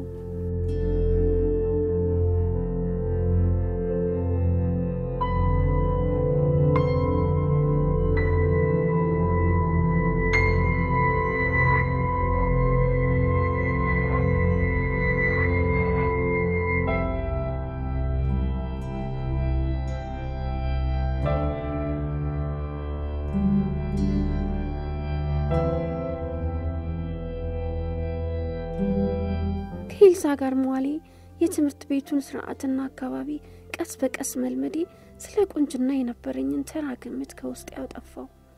ከኤልሳ ጋር መዋሌ የትምህርት ቤቱን ስርዓትና አካባቢ ቀስ በቀስ መልመዴ ስለ ቁንጅና የነበረኝን ተራ ግምት ከውስጥ ያጠፋው።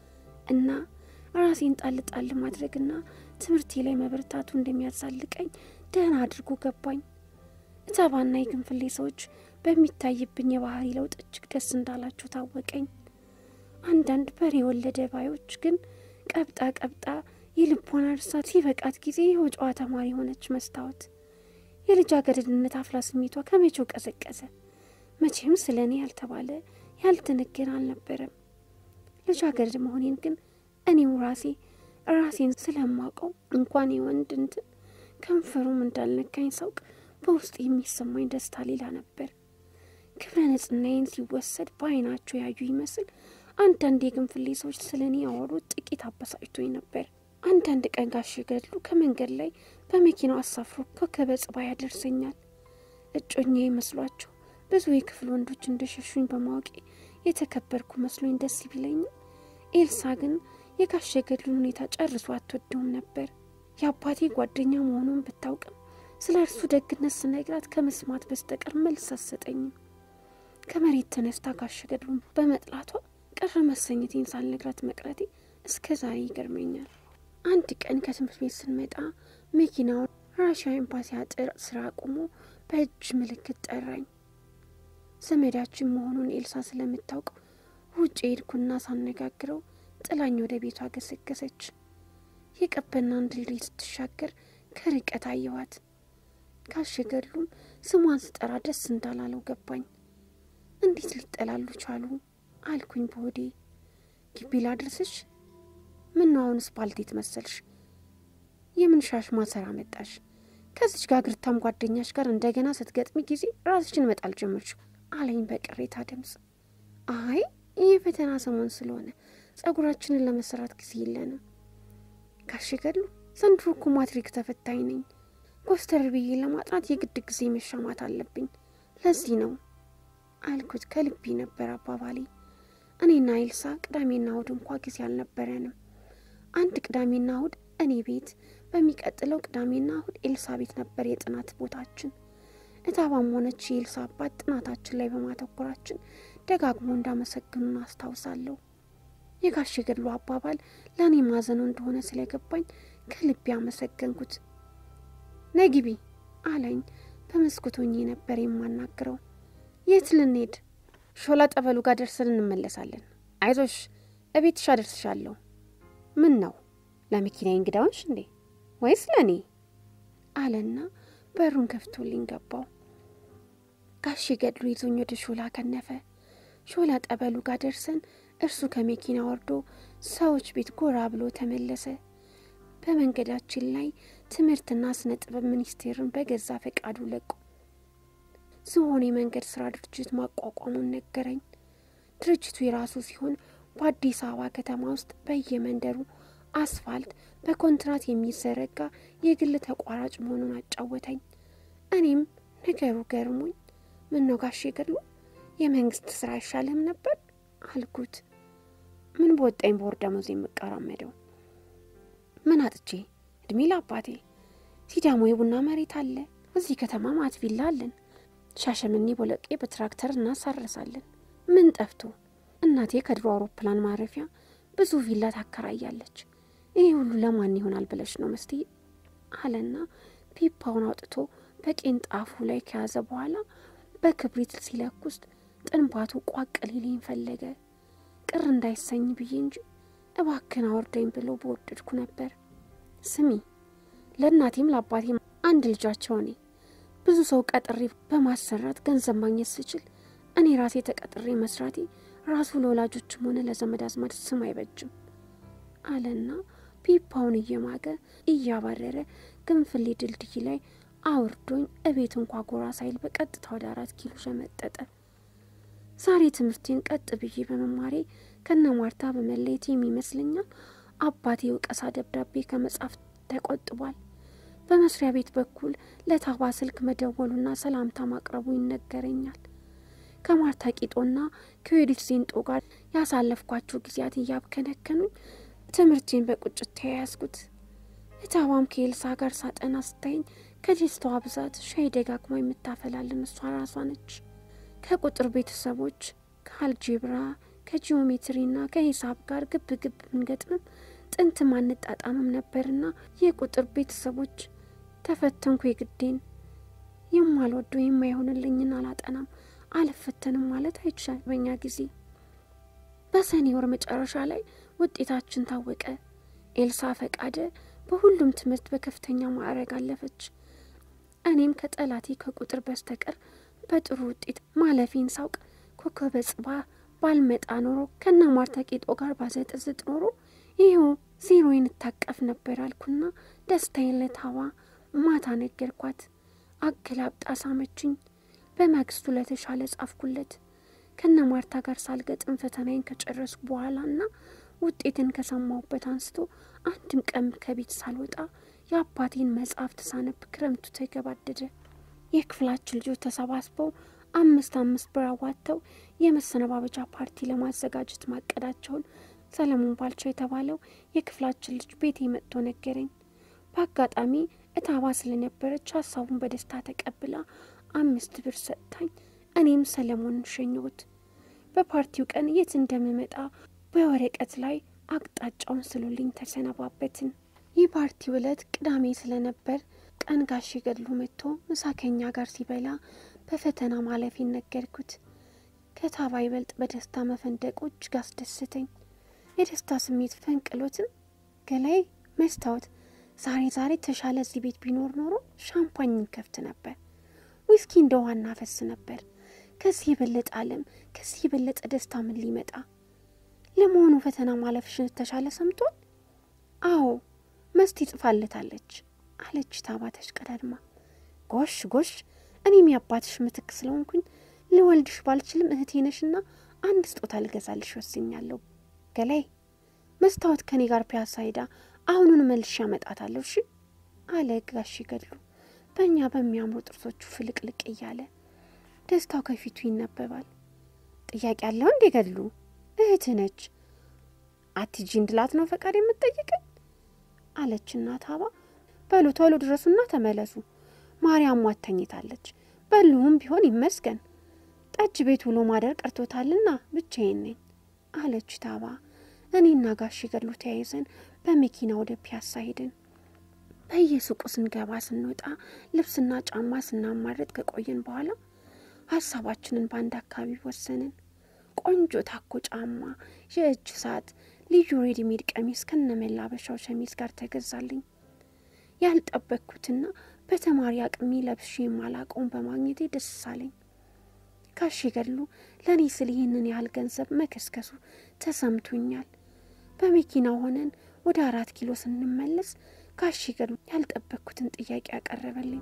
እና ራሴን ጣል ጣል ማድረግና ትምህርቴ ላይ መበርታቱ እንደሚያዛልቀኝ ደህና አድርጎ ገባኝ። እታባና የግንፍሌ ሰዎች በሚታይብኝ የባህሪ ለውጥ እጅግ ደስ እንዳላቸው ታወቀኝ። አንዳንድ በሬ የወለደ ባዮች ግን ቀብጣ ቀብጣ የልቦና እርሳት ሲበቃት ጊዜ የወጫዋ ተማሪ የሆነች መስታወት የልጃገረድነት አፍላ ስሜቷ ከመቼው ቀዘቀዘ። መቼም ስለ እኔ ያልተባለ ያልተነገረ አልነበረም። ልጃገረድ መሆኔን ግን እኔው ራሴ ራሴን ስለማውቀው እንኳን የወንድ እንትን ከንፈሩም እንዳልነካኝ ሳውቅ በውስጥ የሚሰማኝ ደስታ ሌላ ነበር። ክብረ ንጽሕናዬን ሲወሰድ በዓይናቸው ያዩ ይመስል አንዳንድ የግንፍሌ ሰዎች ስለ እኔ ያወሩት ጥቂት አበሳጭቶኝ ነበር። አንዳንድ ቀን ጋሽ ገድሉ ከመንገድ ላይ በመኪናው አሳፍሮ ኮከበ ጽባህ ያደርሰኛል። እጮኛ መስሏቸው ብዙ የክፍል ወንዶች እንደሸሹኝ በማወቄ የተከበርኩ መስሎኝ ደስ ቢለኝም ኤልሳ ግን የጋሽ ገድሉን ሁኔታ ጨርሶ አትወደውም ነበር። የአባቴ ጓደኛ መሆኑን ብታውቅም ስለ እርሱ ደግነት ስነግራት ከመስማት በስተቀር መልስ አትሰጠኝም። ከመሬት ተነስታ ጋሽ ገድሉን በመጥላቷ ቅር መሰኘቴን ሳልነግራት መቅረቴ እስከ ዛሬ ይገርመኛል። አንድ ቀን ከትምህርት ቤት ስንመጣ መኪናውን ራሽያ ኤምባሲ አጥር ስራ አቁሞ በእጅ ምልክት ጠራኝ። ዘመዳችን መሆኑን ኤልሳ ስለምታውቅ ውጭ ሄድኩና ሳነጋግረው ጥላኝ ወደ ቤቷ ገሰገሰች። የቀበናን ድልድይ ስትሻገር ከርቀት አየኋት። ጋሽ ገድሉም ስሟን ስጠራ ደስ እንዳላለው ገባኝ። እንዴት ሊጠላሉ ቻሉ አልኩኝ በሆዴ። ግቢ ላድርስሽ? ምን ነው አሁንስ ባልቴት መሰልሽ? የምን ሻሽ ማሰራ መጣሽ? ከዚች ጋግርታም ጓደኛሽ ጋር እንደገና ስትገጥሚ ጊዜ ራስሽን መጣል ጀመርሽ አለኝ በቅሬታ ድምፅ። አይ ይህ ፈተና ሰሞን ስለሆነ ጸጉራችንን ለመሰራት ጊዜ የለንም። ጋሽ ገድሉ ዘንድሮ እኮ ማትሪክ ተፈታኝ ነኝ። ኮስተር ብዬ ለማጥናት የግድ ጊዜ መሻማት አለብኝ። ለዚህ ነው አልኩት። ከልቤ ነበር አባባሌ። እኔና ኤልሳ ቅዳሜና እሁድ እንኳ ጊዜ አልነበረንም። አንድ ቅዳሜና እሁድ እኔ ቤት፣ በሚቀጥለው ቅዳሜና እሁድ ኤልሳ ቤት ነበር የጥናት ቦታችን። እታባም ሆነች የኤልሳ አባት ጥናታችን ላይ በማተኮራችን ደጋግሞ እንዳመሰግኑን አስታውሳለሁ። የጋሽ ገድሉ አባባል ለእኔ ማዘኑ እንደሆነ ስለገባኝ ከልቤ አመሰገንኩት። ነይ ግቢ አለኝ። በመስኮቶኜ ነበር የማናግረው። የት ልንሄድ? ሾላ ጠበሉ ጋር ደርሰን እንመለሳለን። አይዞሽ፣ እቤትሽ አደርስሻለሁ። ምን ነው ለመኪና እንግዳውንሽ እንዴ ወይስ ለእኔ? አለና በሩን ከፍቶልኝ ገባው። ጋሽ ገድሉ ይዞኝ ወደ ሾላ ከነፈ። ሾላ ጠበሉ ጋር ደርሰን እርሱ ከመኪና ወርዶ ሰዎች ቤት ጎራ ብሎ ተመለሰ። በመንገዳችን ላይ ትምህርትና ስነ ጥበብ ሚኒስቴርን በገዛ ፈቃዱ ለቁ ዝሆን የመንገድ ስራ ድርጅት ማቋቋሙን ነገረኝ። ድርጅቱ የራሱ ሲሆን በአዲስ አበባ ከተማ ውስጥ በየመንደሩ አስፋልት በኮንትራት የሚዘረጋ የግል ተቋራጭ መሆኑን አጫወተኝ። እኔም ነገሩ ገርሞኝ ምን ነው ጋሼ ገድሉ የመንግስት ስራ አይሻልም ነበር አልኩት። ምን በወጣኝ በወር ደመወዝ የምቀራመደው ምን አጥቼ? እድሜ ለአባቴ ሲዳሞ የቡና መሬት አለ። እዚህ ከተማ ማት ቪላ አለን። ሻሸመኔ ቦለቄ በትራክተር እናሳረሳለን። ምን ጠፍቶ? እናቴ ከድሮ አውሮፕላን ማረፊያ ብዙ ቪላ ታከራያለች። ይህ ሁሉ ለማን ይሆናል ብለሽ ነው መስቴ? አለና ፒፓውን አውጥቶ በቄንጣፉ ላይ ከያዘ በኋላ በክብሪት ሲለኩስ ጥንባቱ ቋቅ ሊለኝ ፈለገ። ቅር እንዳይሰኝ ብዬ እንጂ እባክን አወርደኝ ብሎ በወደድኩ ነበር። ስሚ ለእናቴም ለአባቴም አንድ ልጃቸው እኔ ብዙ ሰው ቀጥሬ በማሰራት ገንዘብ ማግኘት ስችል እኔ ራሴ ተቀጥሬ መስራቴ ራሱ ለወላጆችም ሆነ ለዘመድ አዝማድ ስም አይበጅም አለና ፒፓውን እየማገ እያባረረ ግንፍሌ ድልድይ ላይ አውርዶኝ እቤት እንኳ ጎራ ሳይል በቀጥታ ወደ አራት ኪሎ ሸመጠጠ። ዛሬ ትምህርቴን ቀጥ ብዬ በመማሬ ከነ ማርታ በመለየት የሚመስለኛል አባቴ የውቀሳ ደብዳቤ ከመጻፍ ተቆጥቧል። በመስሪያ ቤት በኩል ለታባ ስልክ መደወሉና ሰላምታ ማቅረቡ ይነገረኛል። ከማርታ ቂጦና ከዌዲት ዜንጦ ጋር ያሳለፍኳቸው ጊዜያት እያብከነከኑኝ ትምህርቴን በቁጭት ተያያዝኩት። እታባም ከኤልሳ ጋር ሳጠና ስታይኝ ከደስታዋ ብዛት ሻይ ደጋግማ የምታፈላልን እሷ ራሷ ነች። ከቁጥር ቤተሰቦች ከአልጄብራ ከጂኦሜትሪና ከሂሳብ ጋር ግብ ግብ ብንገጥምም ጥንትም አንጣጣምም ነበርና የቁጥር ቤተሰቦች ተፈተንኩ የግዴን የማልወደው የማይሆንልኝን አላጠናም አልፈተንም ማለት አይቻል። በኛ ጊዜ በሰኔ ወር መጨረሻ ላይ ውጤታችን ታወቀ። ኤልሳ ፈቃደ በሁሉም ትምህርት በከፍተኛ ማዕረግ አለፈች። እኔም ከጠላቴ ከቁጥር በስተቀር በጥሩ ውጤት ማለፌን ሳውቅ ኮከበ ጽባ ባልመጣ ኖሮ ከነ ማርታ ቄጦ ጋር ባዘጥዝጥ ኖሮ ይኸው ዜሮዬን እታቀፍ ነበር አልኩና ደስታዬን ለታዋ ማታ ነገርኳት። አገላብጣ ሳመችኝ። በማግስቱ ለተሻለ ጻፍኩለት። ከነ ማርታ ጋር ሳልገጥም ፈተናዬን ከጨረስኩ በኋላ ና ውጤትን ከሰማሁበት አንስቶ አንድም ቀን ከቤት ሳልወጣ የአባቴን መጽሐፍት ሳነብ ክረምቱ ተገባደደ። የክፍላችን ልጆች ተሰባስበው አምስት አምስት ብር አዋጥተው የመሰነባበቻ ፓርቲ ለማዘጋጀት ማቀዳቸውን ሰለሞን ባልቻው የተባለው የክፍላችን ልጅ ቤቴ መጥቶ ነገረኝ። በአጋጣሚ እታባ ስለነበረች ሀሳቡን በደስታ ተቀብላ አምስት ብር ሰጥታኝ እኔም ሰለሞንን ሸኘሁት። በፓርቲው ቀን የት እንደምመጣ በወረቀት ላይ አቅጣጫውን ስሉልኝ ተሰነባበትን። ይህ ፓርቲው ዕለት ቅዳሜ ስለነበር ቀን ጋሽ ገድሉ መጥቶ ምሳ ከኛ ጋር ሲበላ በፈተና ማለፌን ነገርኩት። ከታባ ይበልጥ በደስታ መፈንደቁ እጅግ አስደስተኝ። የደስታ ስሜት ፈንቅሎትም ገላይ መስታወት ዛሬ ዛሬ ተሻለ እዚህ ቤት ቢኖር ኖሮ ሻምፓኝ ከፍት ነበር፣ ዊስኪ እንደ ውሃ እናፈስ ነበር። ከዚህ የበለጠ ዓለም ከዚህ የበለጠ ደስታ ምን ሊመጣ? ለመሆኑ ፈተና ማለፍሽን ተሻለ ሰምቷል? አዎ መስቲ ጽፋለታለች አለች ታባ ተሽቀዳድማ። ጎሽ ጎሽ፣ እኔም የአባትሽ ምትክ ስለሆንኩኝ ልወልድሽ ባልችልም እህቴ ነሽና አንድ ስጦታ ልገዛልሽ ወስኛለሁ። ገላይ መስታወት ከኔ ጋር ፒያሳ ሄዳ አሁኑን መልሼ ያመጣታለሁ እሺ አለ ጋሽ ገድሉ በእኛ በሚያምሩ ጥርሶቹ ፍልቅልቅ እያለ ደስታው ከፊቱ ይነበባል። ጥያቄ ያለው እንዴ ገድሉ? እህትህ ነች። አትጂ እንድላት ነው ፈቃድ የምትጠይቀኝ አለች እናት አባ። በሉ ቶሎ ድረሱና ተመለሱ። ማርያም ሟት ተኝታለች። በሉሁም ቢሆን ይመስገን ጠጅ ቤት ውሎ ማደር ቀርቶታልና ብቻዬን ነኝ አለች ታባ። እኔና ጋሽ ገድሉ ተያይዘን በመኪና ወደ ፒያሳ ሄድን። በየሱቁ ስንገባ ስንወጣ ልብስና ጫማ ስናማረጥ ከቆየን በኋላ ሀሳባችንን በአንድ አካባቢ ወሰንን። ቆንጆ ታኮ ጫማ፣ የእጅ ሰዓት፣ ልዩ ሬዲሜድ ቀሚስ ከነመላበሻው ሸሚዝ ጋር ተገዛልኝ። ያልጠበቅኩትና በተማሪ አቅሜ ለብሼ የማላቀውን በማግኘቴ ደስ አለኝ። ጋሽ ገድሉ ለእኔ ስል ይህንን ያህል ገንዘብ መከስከሱ ተሰምቶኛል። በመኪናው ሆነን ወደ አራት ኪሎ ስንመለስ ጋሽ ገድሉ ያልጠበቅኩትን ጥያቄ ያቀረበልኝ።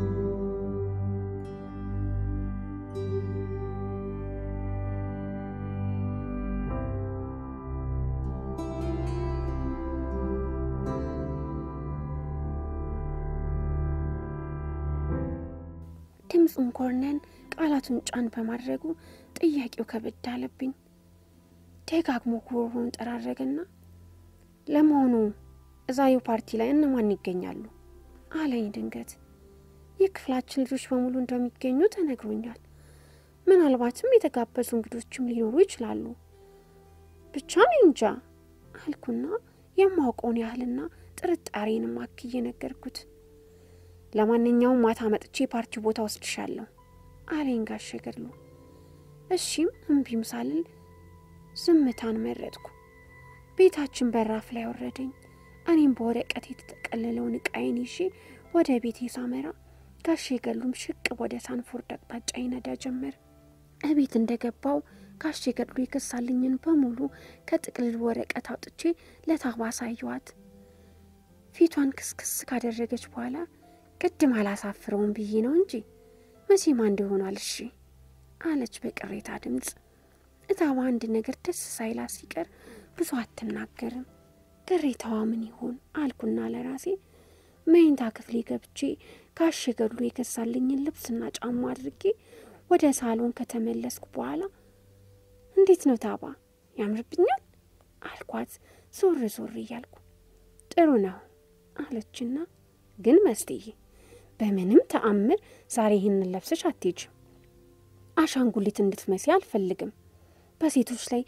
ድምፁን ኮርነን ቃላቱን ጫን በማድረጉ ጥያቄው ከበድ አለብኝ። ደጋግሞ ጉሮሮን ጠራረገና ለመሆኑ እዛዩ ፓርቲ ላይ እነማን ይገኛሉ አለኝ ድንገት። የክፍላችን ልጆች በሙሉ እንደሚገኙ ተነግሮኛል። ምናልባትም የተጋበዙ እንግዶችም ሊኖሩ ይችላሉ። ብቻ እኔ እንጃ አልኩና የማውቀውን ያህልና ጥርጣሬንም አክዬ ነገርኩት። ለማንኛውም ማታ መጥቼ ፓርቲ ቦታ ወስድሻለሁ አለኝ ጋሽ ገድሉ። እሺም እምቢም ሳልል ዝምታን መረጥኩ። ቤታችን በራፍ ላይ ወረደኝ። እኔም በወረቀት የተጠቀለለውን እቃዬን ይዤ ወደ ቤቴ ሳመራ ጋሽ ገድሉም ሽቅብ ወደ ሳንፎርድ አቅጣጫ ይነዳ ጀመር። እቤት እንደገባው ጋሽ ገድሉ የከሳልኝን በሙሉ ከጥቅልል ወረቀት አውጥቼ ለታባ አሳየዋት። ፊቷን ክስክስ ካደረገች በኋላ ቅድም አላሳፍረውም ብዬ ነው እንጂ መቼም አንድ ይሆናል እሺ አለች በቅሬታ ድምፅ። እታባ አንድ ነገር ደስ ሳይላት ሲቀር ብዙ አትናገርም። ቅሬታዋ ምን ይሆን አልኩና ለራሴ መኝታ ክፍሌ ገብቼ ጋሽ ገድሉ የገዛልኝን ልብስና ጫማ አድርጌ ወደ ሳሎን ከተመለስኩ በኋላ እንዴት ነው ታባ ያምርብኛል አልኳት ዞር ዞር እያልኩ። ጥሩ ነው አለችና ግን መስትዬ በምንም ተአምር ዛሬ ይህንን ለብሰሽ አትሄጅም። አሻንጉሊት እንድትመሲ አልፈልግም። በሴቶች ላይ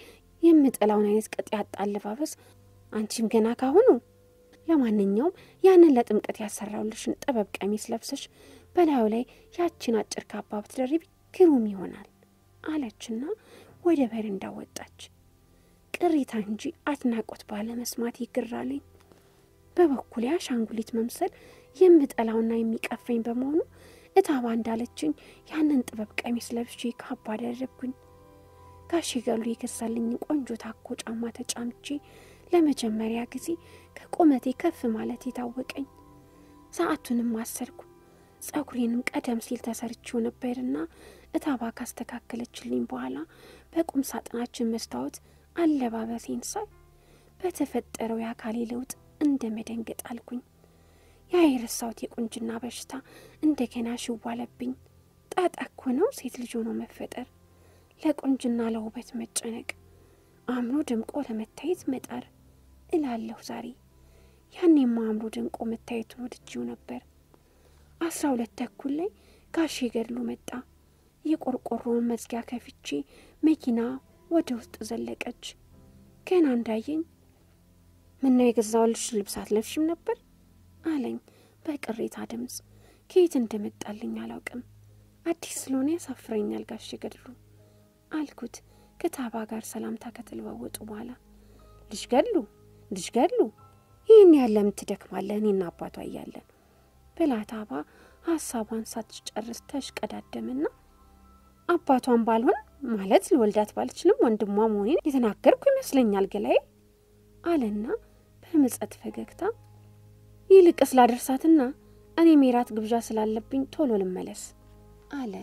የምጠላውን አይነት ቅጥ ያጣ አለባበስ አንቺም ገና ካሁኑ። ለማንኛውም ያንን ለጥምቀት ያሰራውልሽን ጥበብ ቀሚስ ለብሰሽ በላዩ ላይ ያችን አጭር ካባ ብትደርቢ ግሩም ይሆናል አለችና ወደ በረንዳ ወጣች። ቅሬታ እንጂ አድናቆት ባለመስማት ይግራለኝ። በበኩሌ አሻንጉሊት መምሰል የምጠላውና የሚቀፈኝ በመሆኑ እታባ እንዳለችኝ ያንን ጥበብ ቀሚስ ለብሼ ካባ አደረግኩኝ። ጋሼ ገሉ የገዛልኝን ቆንጆ ታኮ ጫማ ተጫምቼ ለመጀመሪያ ጊዜ ከቁመቴ ከፍ ማለት የታወቀኝ። ሰዓቱንም አሰርኩ። ጸጉሬንም ቀደም ሲል ተሰርቼው ነበርና እታባ ካስተካከለችልኝ በኋላ በቁም ሳጥናችን መስታወት አለባበሴን ሳይ በተፈጠረው የአካሌ ለውጥ እንደ መደንገጥ አልኩኝ። ያ የረሳሁት የቁንጅና በሽታ እንደገና ሽዋለብኝ። ጣጣ እኮ ነው ሴት ልጅ ሆኖ መፈጠር፣ ለቁንጅና ለውበት መጨነቅ፣ አምሮ ደምቆ ለመታየት መጣር እላለሁ ዛሬ። ያኔማ አምሮ ደምቆ መታየቱን ወድጄው ነበር። አስራ ሁለት ተኩል ላይ ጋሼ ገድሉ መጣ። የቆርቆሮውን መዝጊያ ከፍቼ መኪና ወደ ውስጥ ዘለቀች። ገና እንዳየኝ ምነው የገዛሁልሽ ልብስ አትለብሽም ነበር አለኝ በቅሬታ ድምፅ። ከየት እንደመጣልኝ አላውቅም። አዲስ ስለሆነ ያሳፍረኛል ጋሼ ገድሉ አልኩት ከታባ ጋር ሰላምታ ከተለዋወጡ በኋላ። ልጅ ገድሉ ልጅ ገድሉ ይህን ያለ ምትደክማለህ እኔና አባቷ እያለን ብላ ታባ ሀሳቧን ሳትጨርስ ተሽቀዳደምና አባቷን ባልሆን ማለት ልወልዳት ባልችልም ወንድሟ መሆኔን የተናገርኩ ይመስለኛል ገላዬ አለና በምጸት ፈገግታ ይልቅ ስላደርሳትና እኔ ሜራት ግብዣ ስላለብኝ ቶሎ ልመለስ አለ።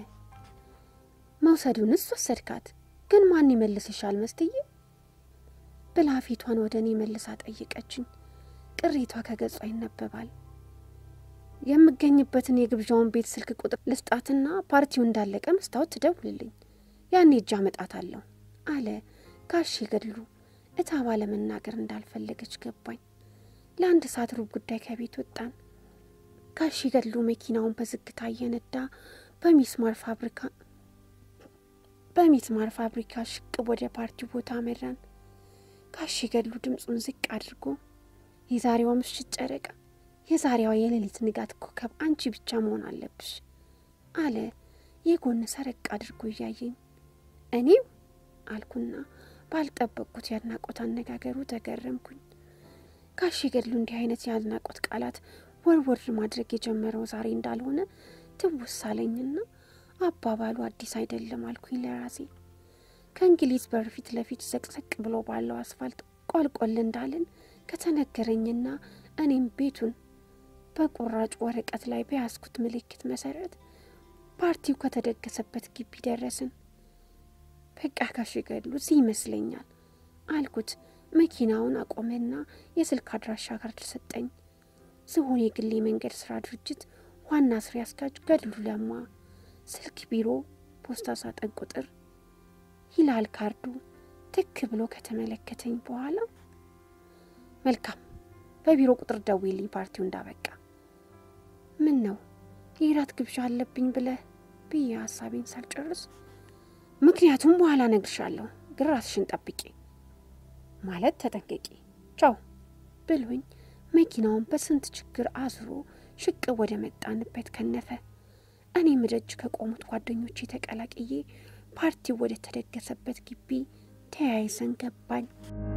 መውሰዱንስ ወሰድካት፣ ግን ማን ይመልስሻል መስትዬ ብላ ፊቷን ወደ እኔ መልሳ ጠየቀችኝ። ቅሬቷ ከገጿ ይነበባል። የምገኝበትን የግብዣውን ቤት ስልክ ቁጥር ልስጣትና ፓርቲው እንዳለቀ መስታወት ትደውልልኝ፣ ያኔ እጅ አመጣታለሁ አለ ጋሼ ገድሉ። እታባ ለመናገር እንዳልፈለገች ገባኝ። ለአንድ ሰዓት ሩብ ጉዳይ ከቤት ወጣን። ጋሼ ገድሉ መኪናውን በዝግታ እየነዳ በሚስማር ፋብሪካ በሚስማር ፋብሪካ ሽቅብ ወደ ፓርቲው ቦታ አመራን። ጋሼ ገድሉ ድምፁን ዝቅ አድርጎ የዛሬዋ ምሽት ጨረቃ የዛሬዋ የሌሊት ንጋት ኮከብ አንቺ ብቻ መሆን አለብሽ አለ የጎን ሰረቅ አድርጎ እያየኝ። እኔው አልኩና ባልጠበቅኩት የአድናቆት አነጋገሩ ተገረምኩኝ። ጋሼ ገድሉ እንዲህ አይነት የአድናቆት ቃላት ወርወር ማድረግ የጀመረው ዛሬ እንዳልሆነ ትውስ አለኝና አባባሉ አዲስ አይደለም አልኩኝ ለራሴ። ከእንግሊዝ በር ፊት ለፊት ዘቅዘቅ ብሎ ባለው አስፋልት ቆልቆል እንዳልን ከተነገረኝና እኔም ቤቱን በቁራጭ ወረቀት ላይ በያዝኩት ምልክት መሰረት ፓርቲው ከተደገሰበት ግቢ ደረስን። በቃ ጋሼ ገድሉ እዚህ ይመስለኛል አልኩት። መኪናውን አቆመና የስልክ አድራሻ ካርድ ሰጠኝ። ዝሆን የግል የመንገድ ስራ ድርጅት ዋና ስራ አስኪያጅ ገድሉ ለማ፣ ስልክ ቢሮ፣ ፖስታ ሳጥን ቁጥር ይላል ካርዱ። ትክ ብሎ ከተመለከተኝ በኋላ መልካም በቢሮ ቁጥር ደውዪልኝ ፓርቲው እንዳበቃ። ምን ነው የራት ግብዣ አለብኝ ብለህ ብዬ ሀሳቤን ሳልጨርስ ምክንያቱም በኋላ እነግርሻለሁ፣ ግን ራስሽን ጠብቂ ማለት ተጠንቀቂ፣ ቻው ብሎኝ መኪናውን በስንት ችግር አዝሮ ሽቅብ ወደ መጣንበት ከነፈ። እኔም ደጅ ከቆሙት ጓደኞቼ ተቀላቅዬ ፓርቲው ወደ ተደገሰበት ግቢ ተያይዘን ገባኝ።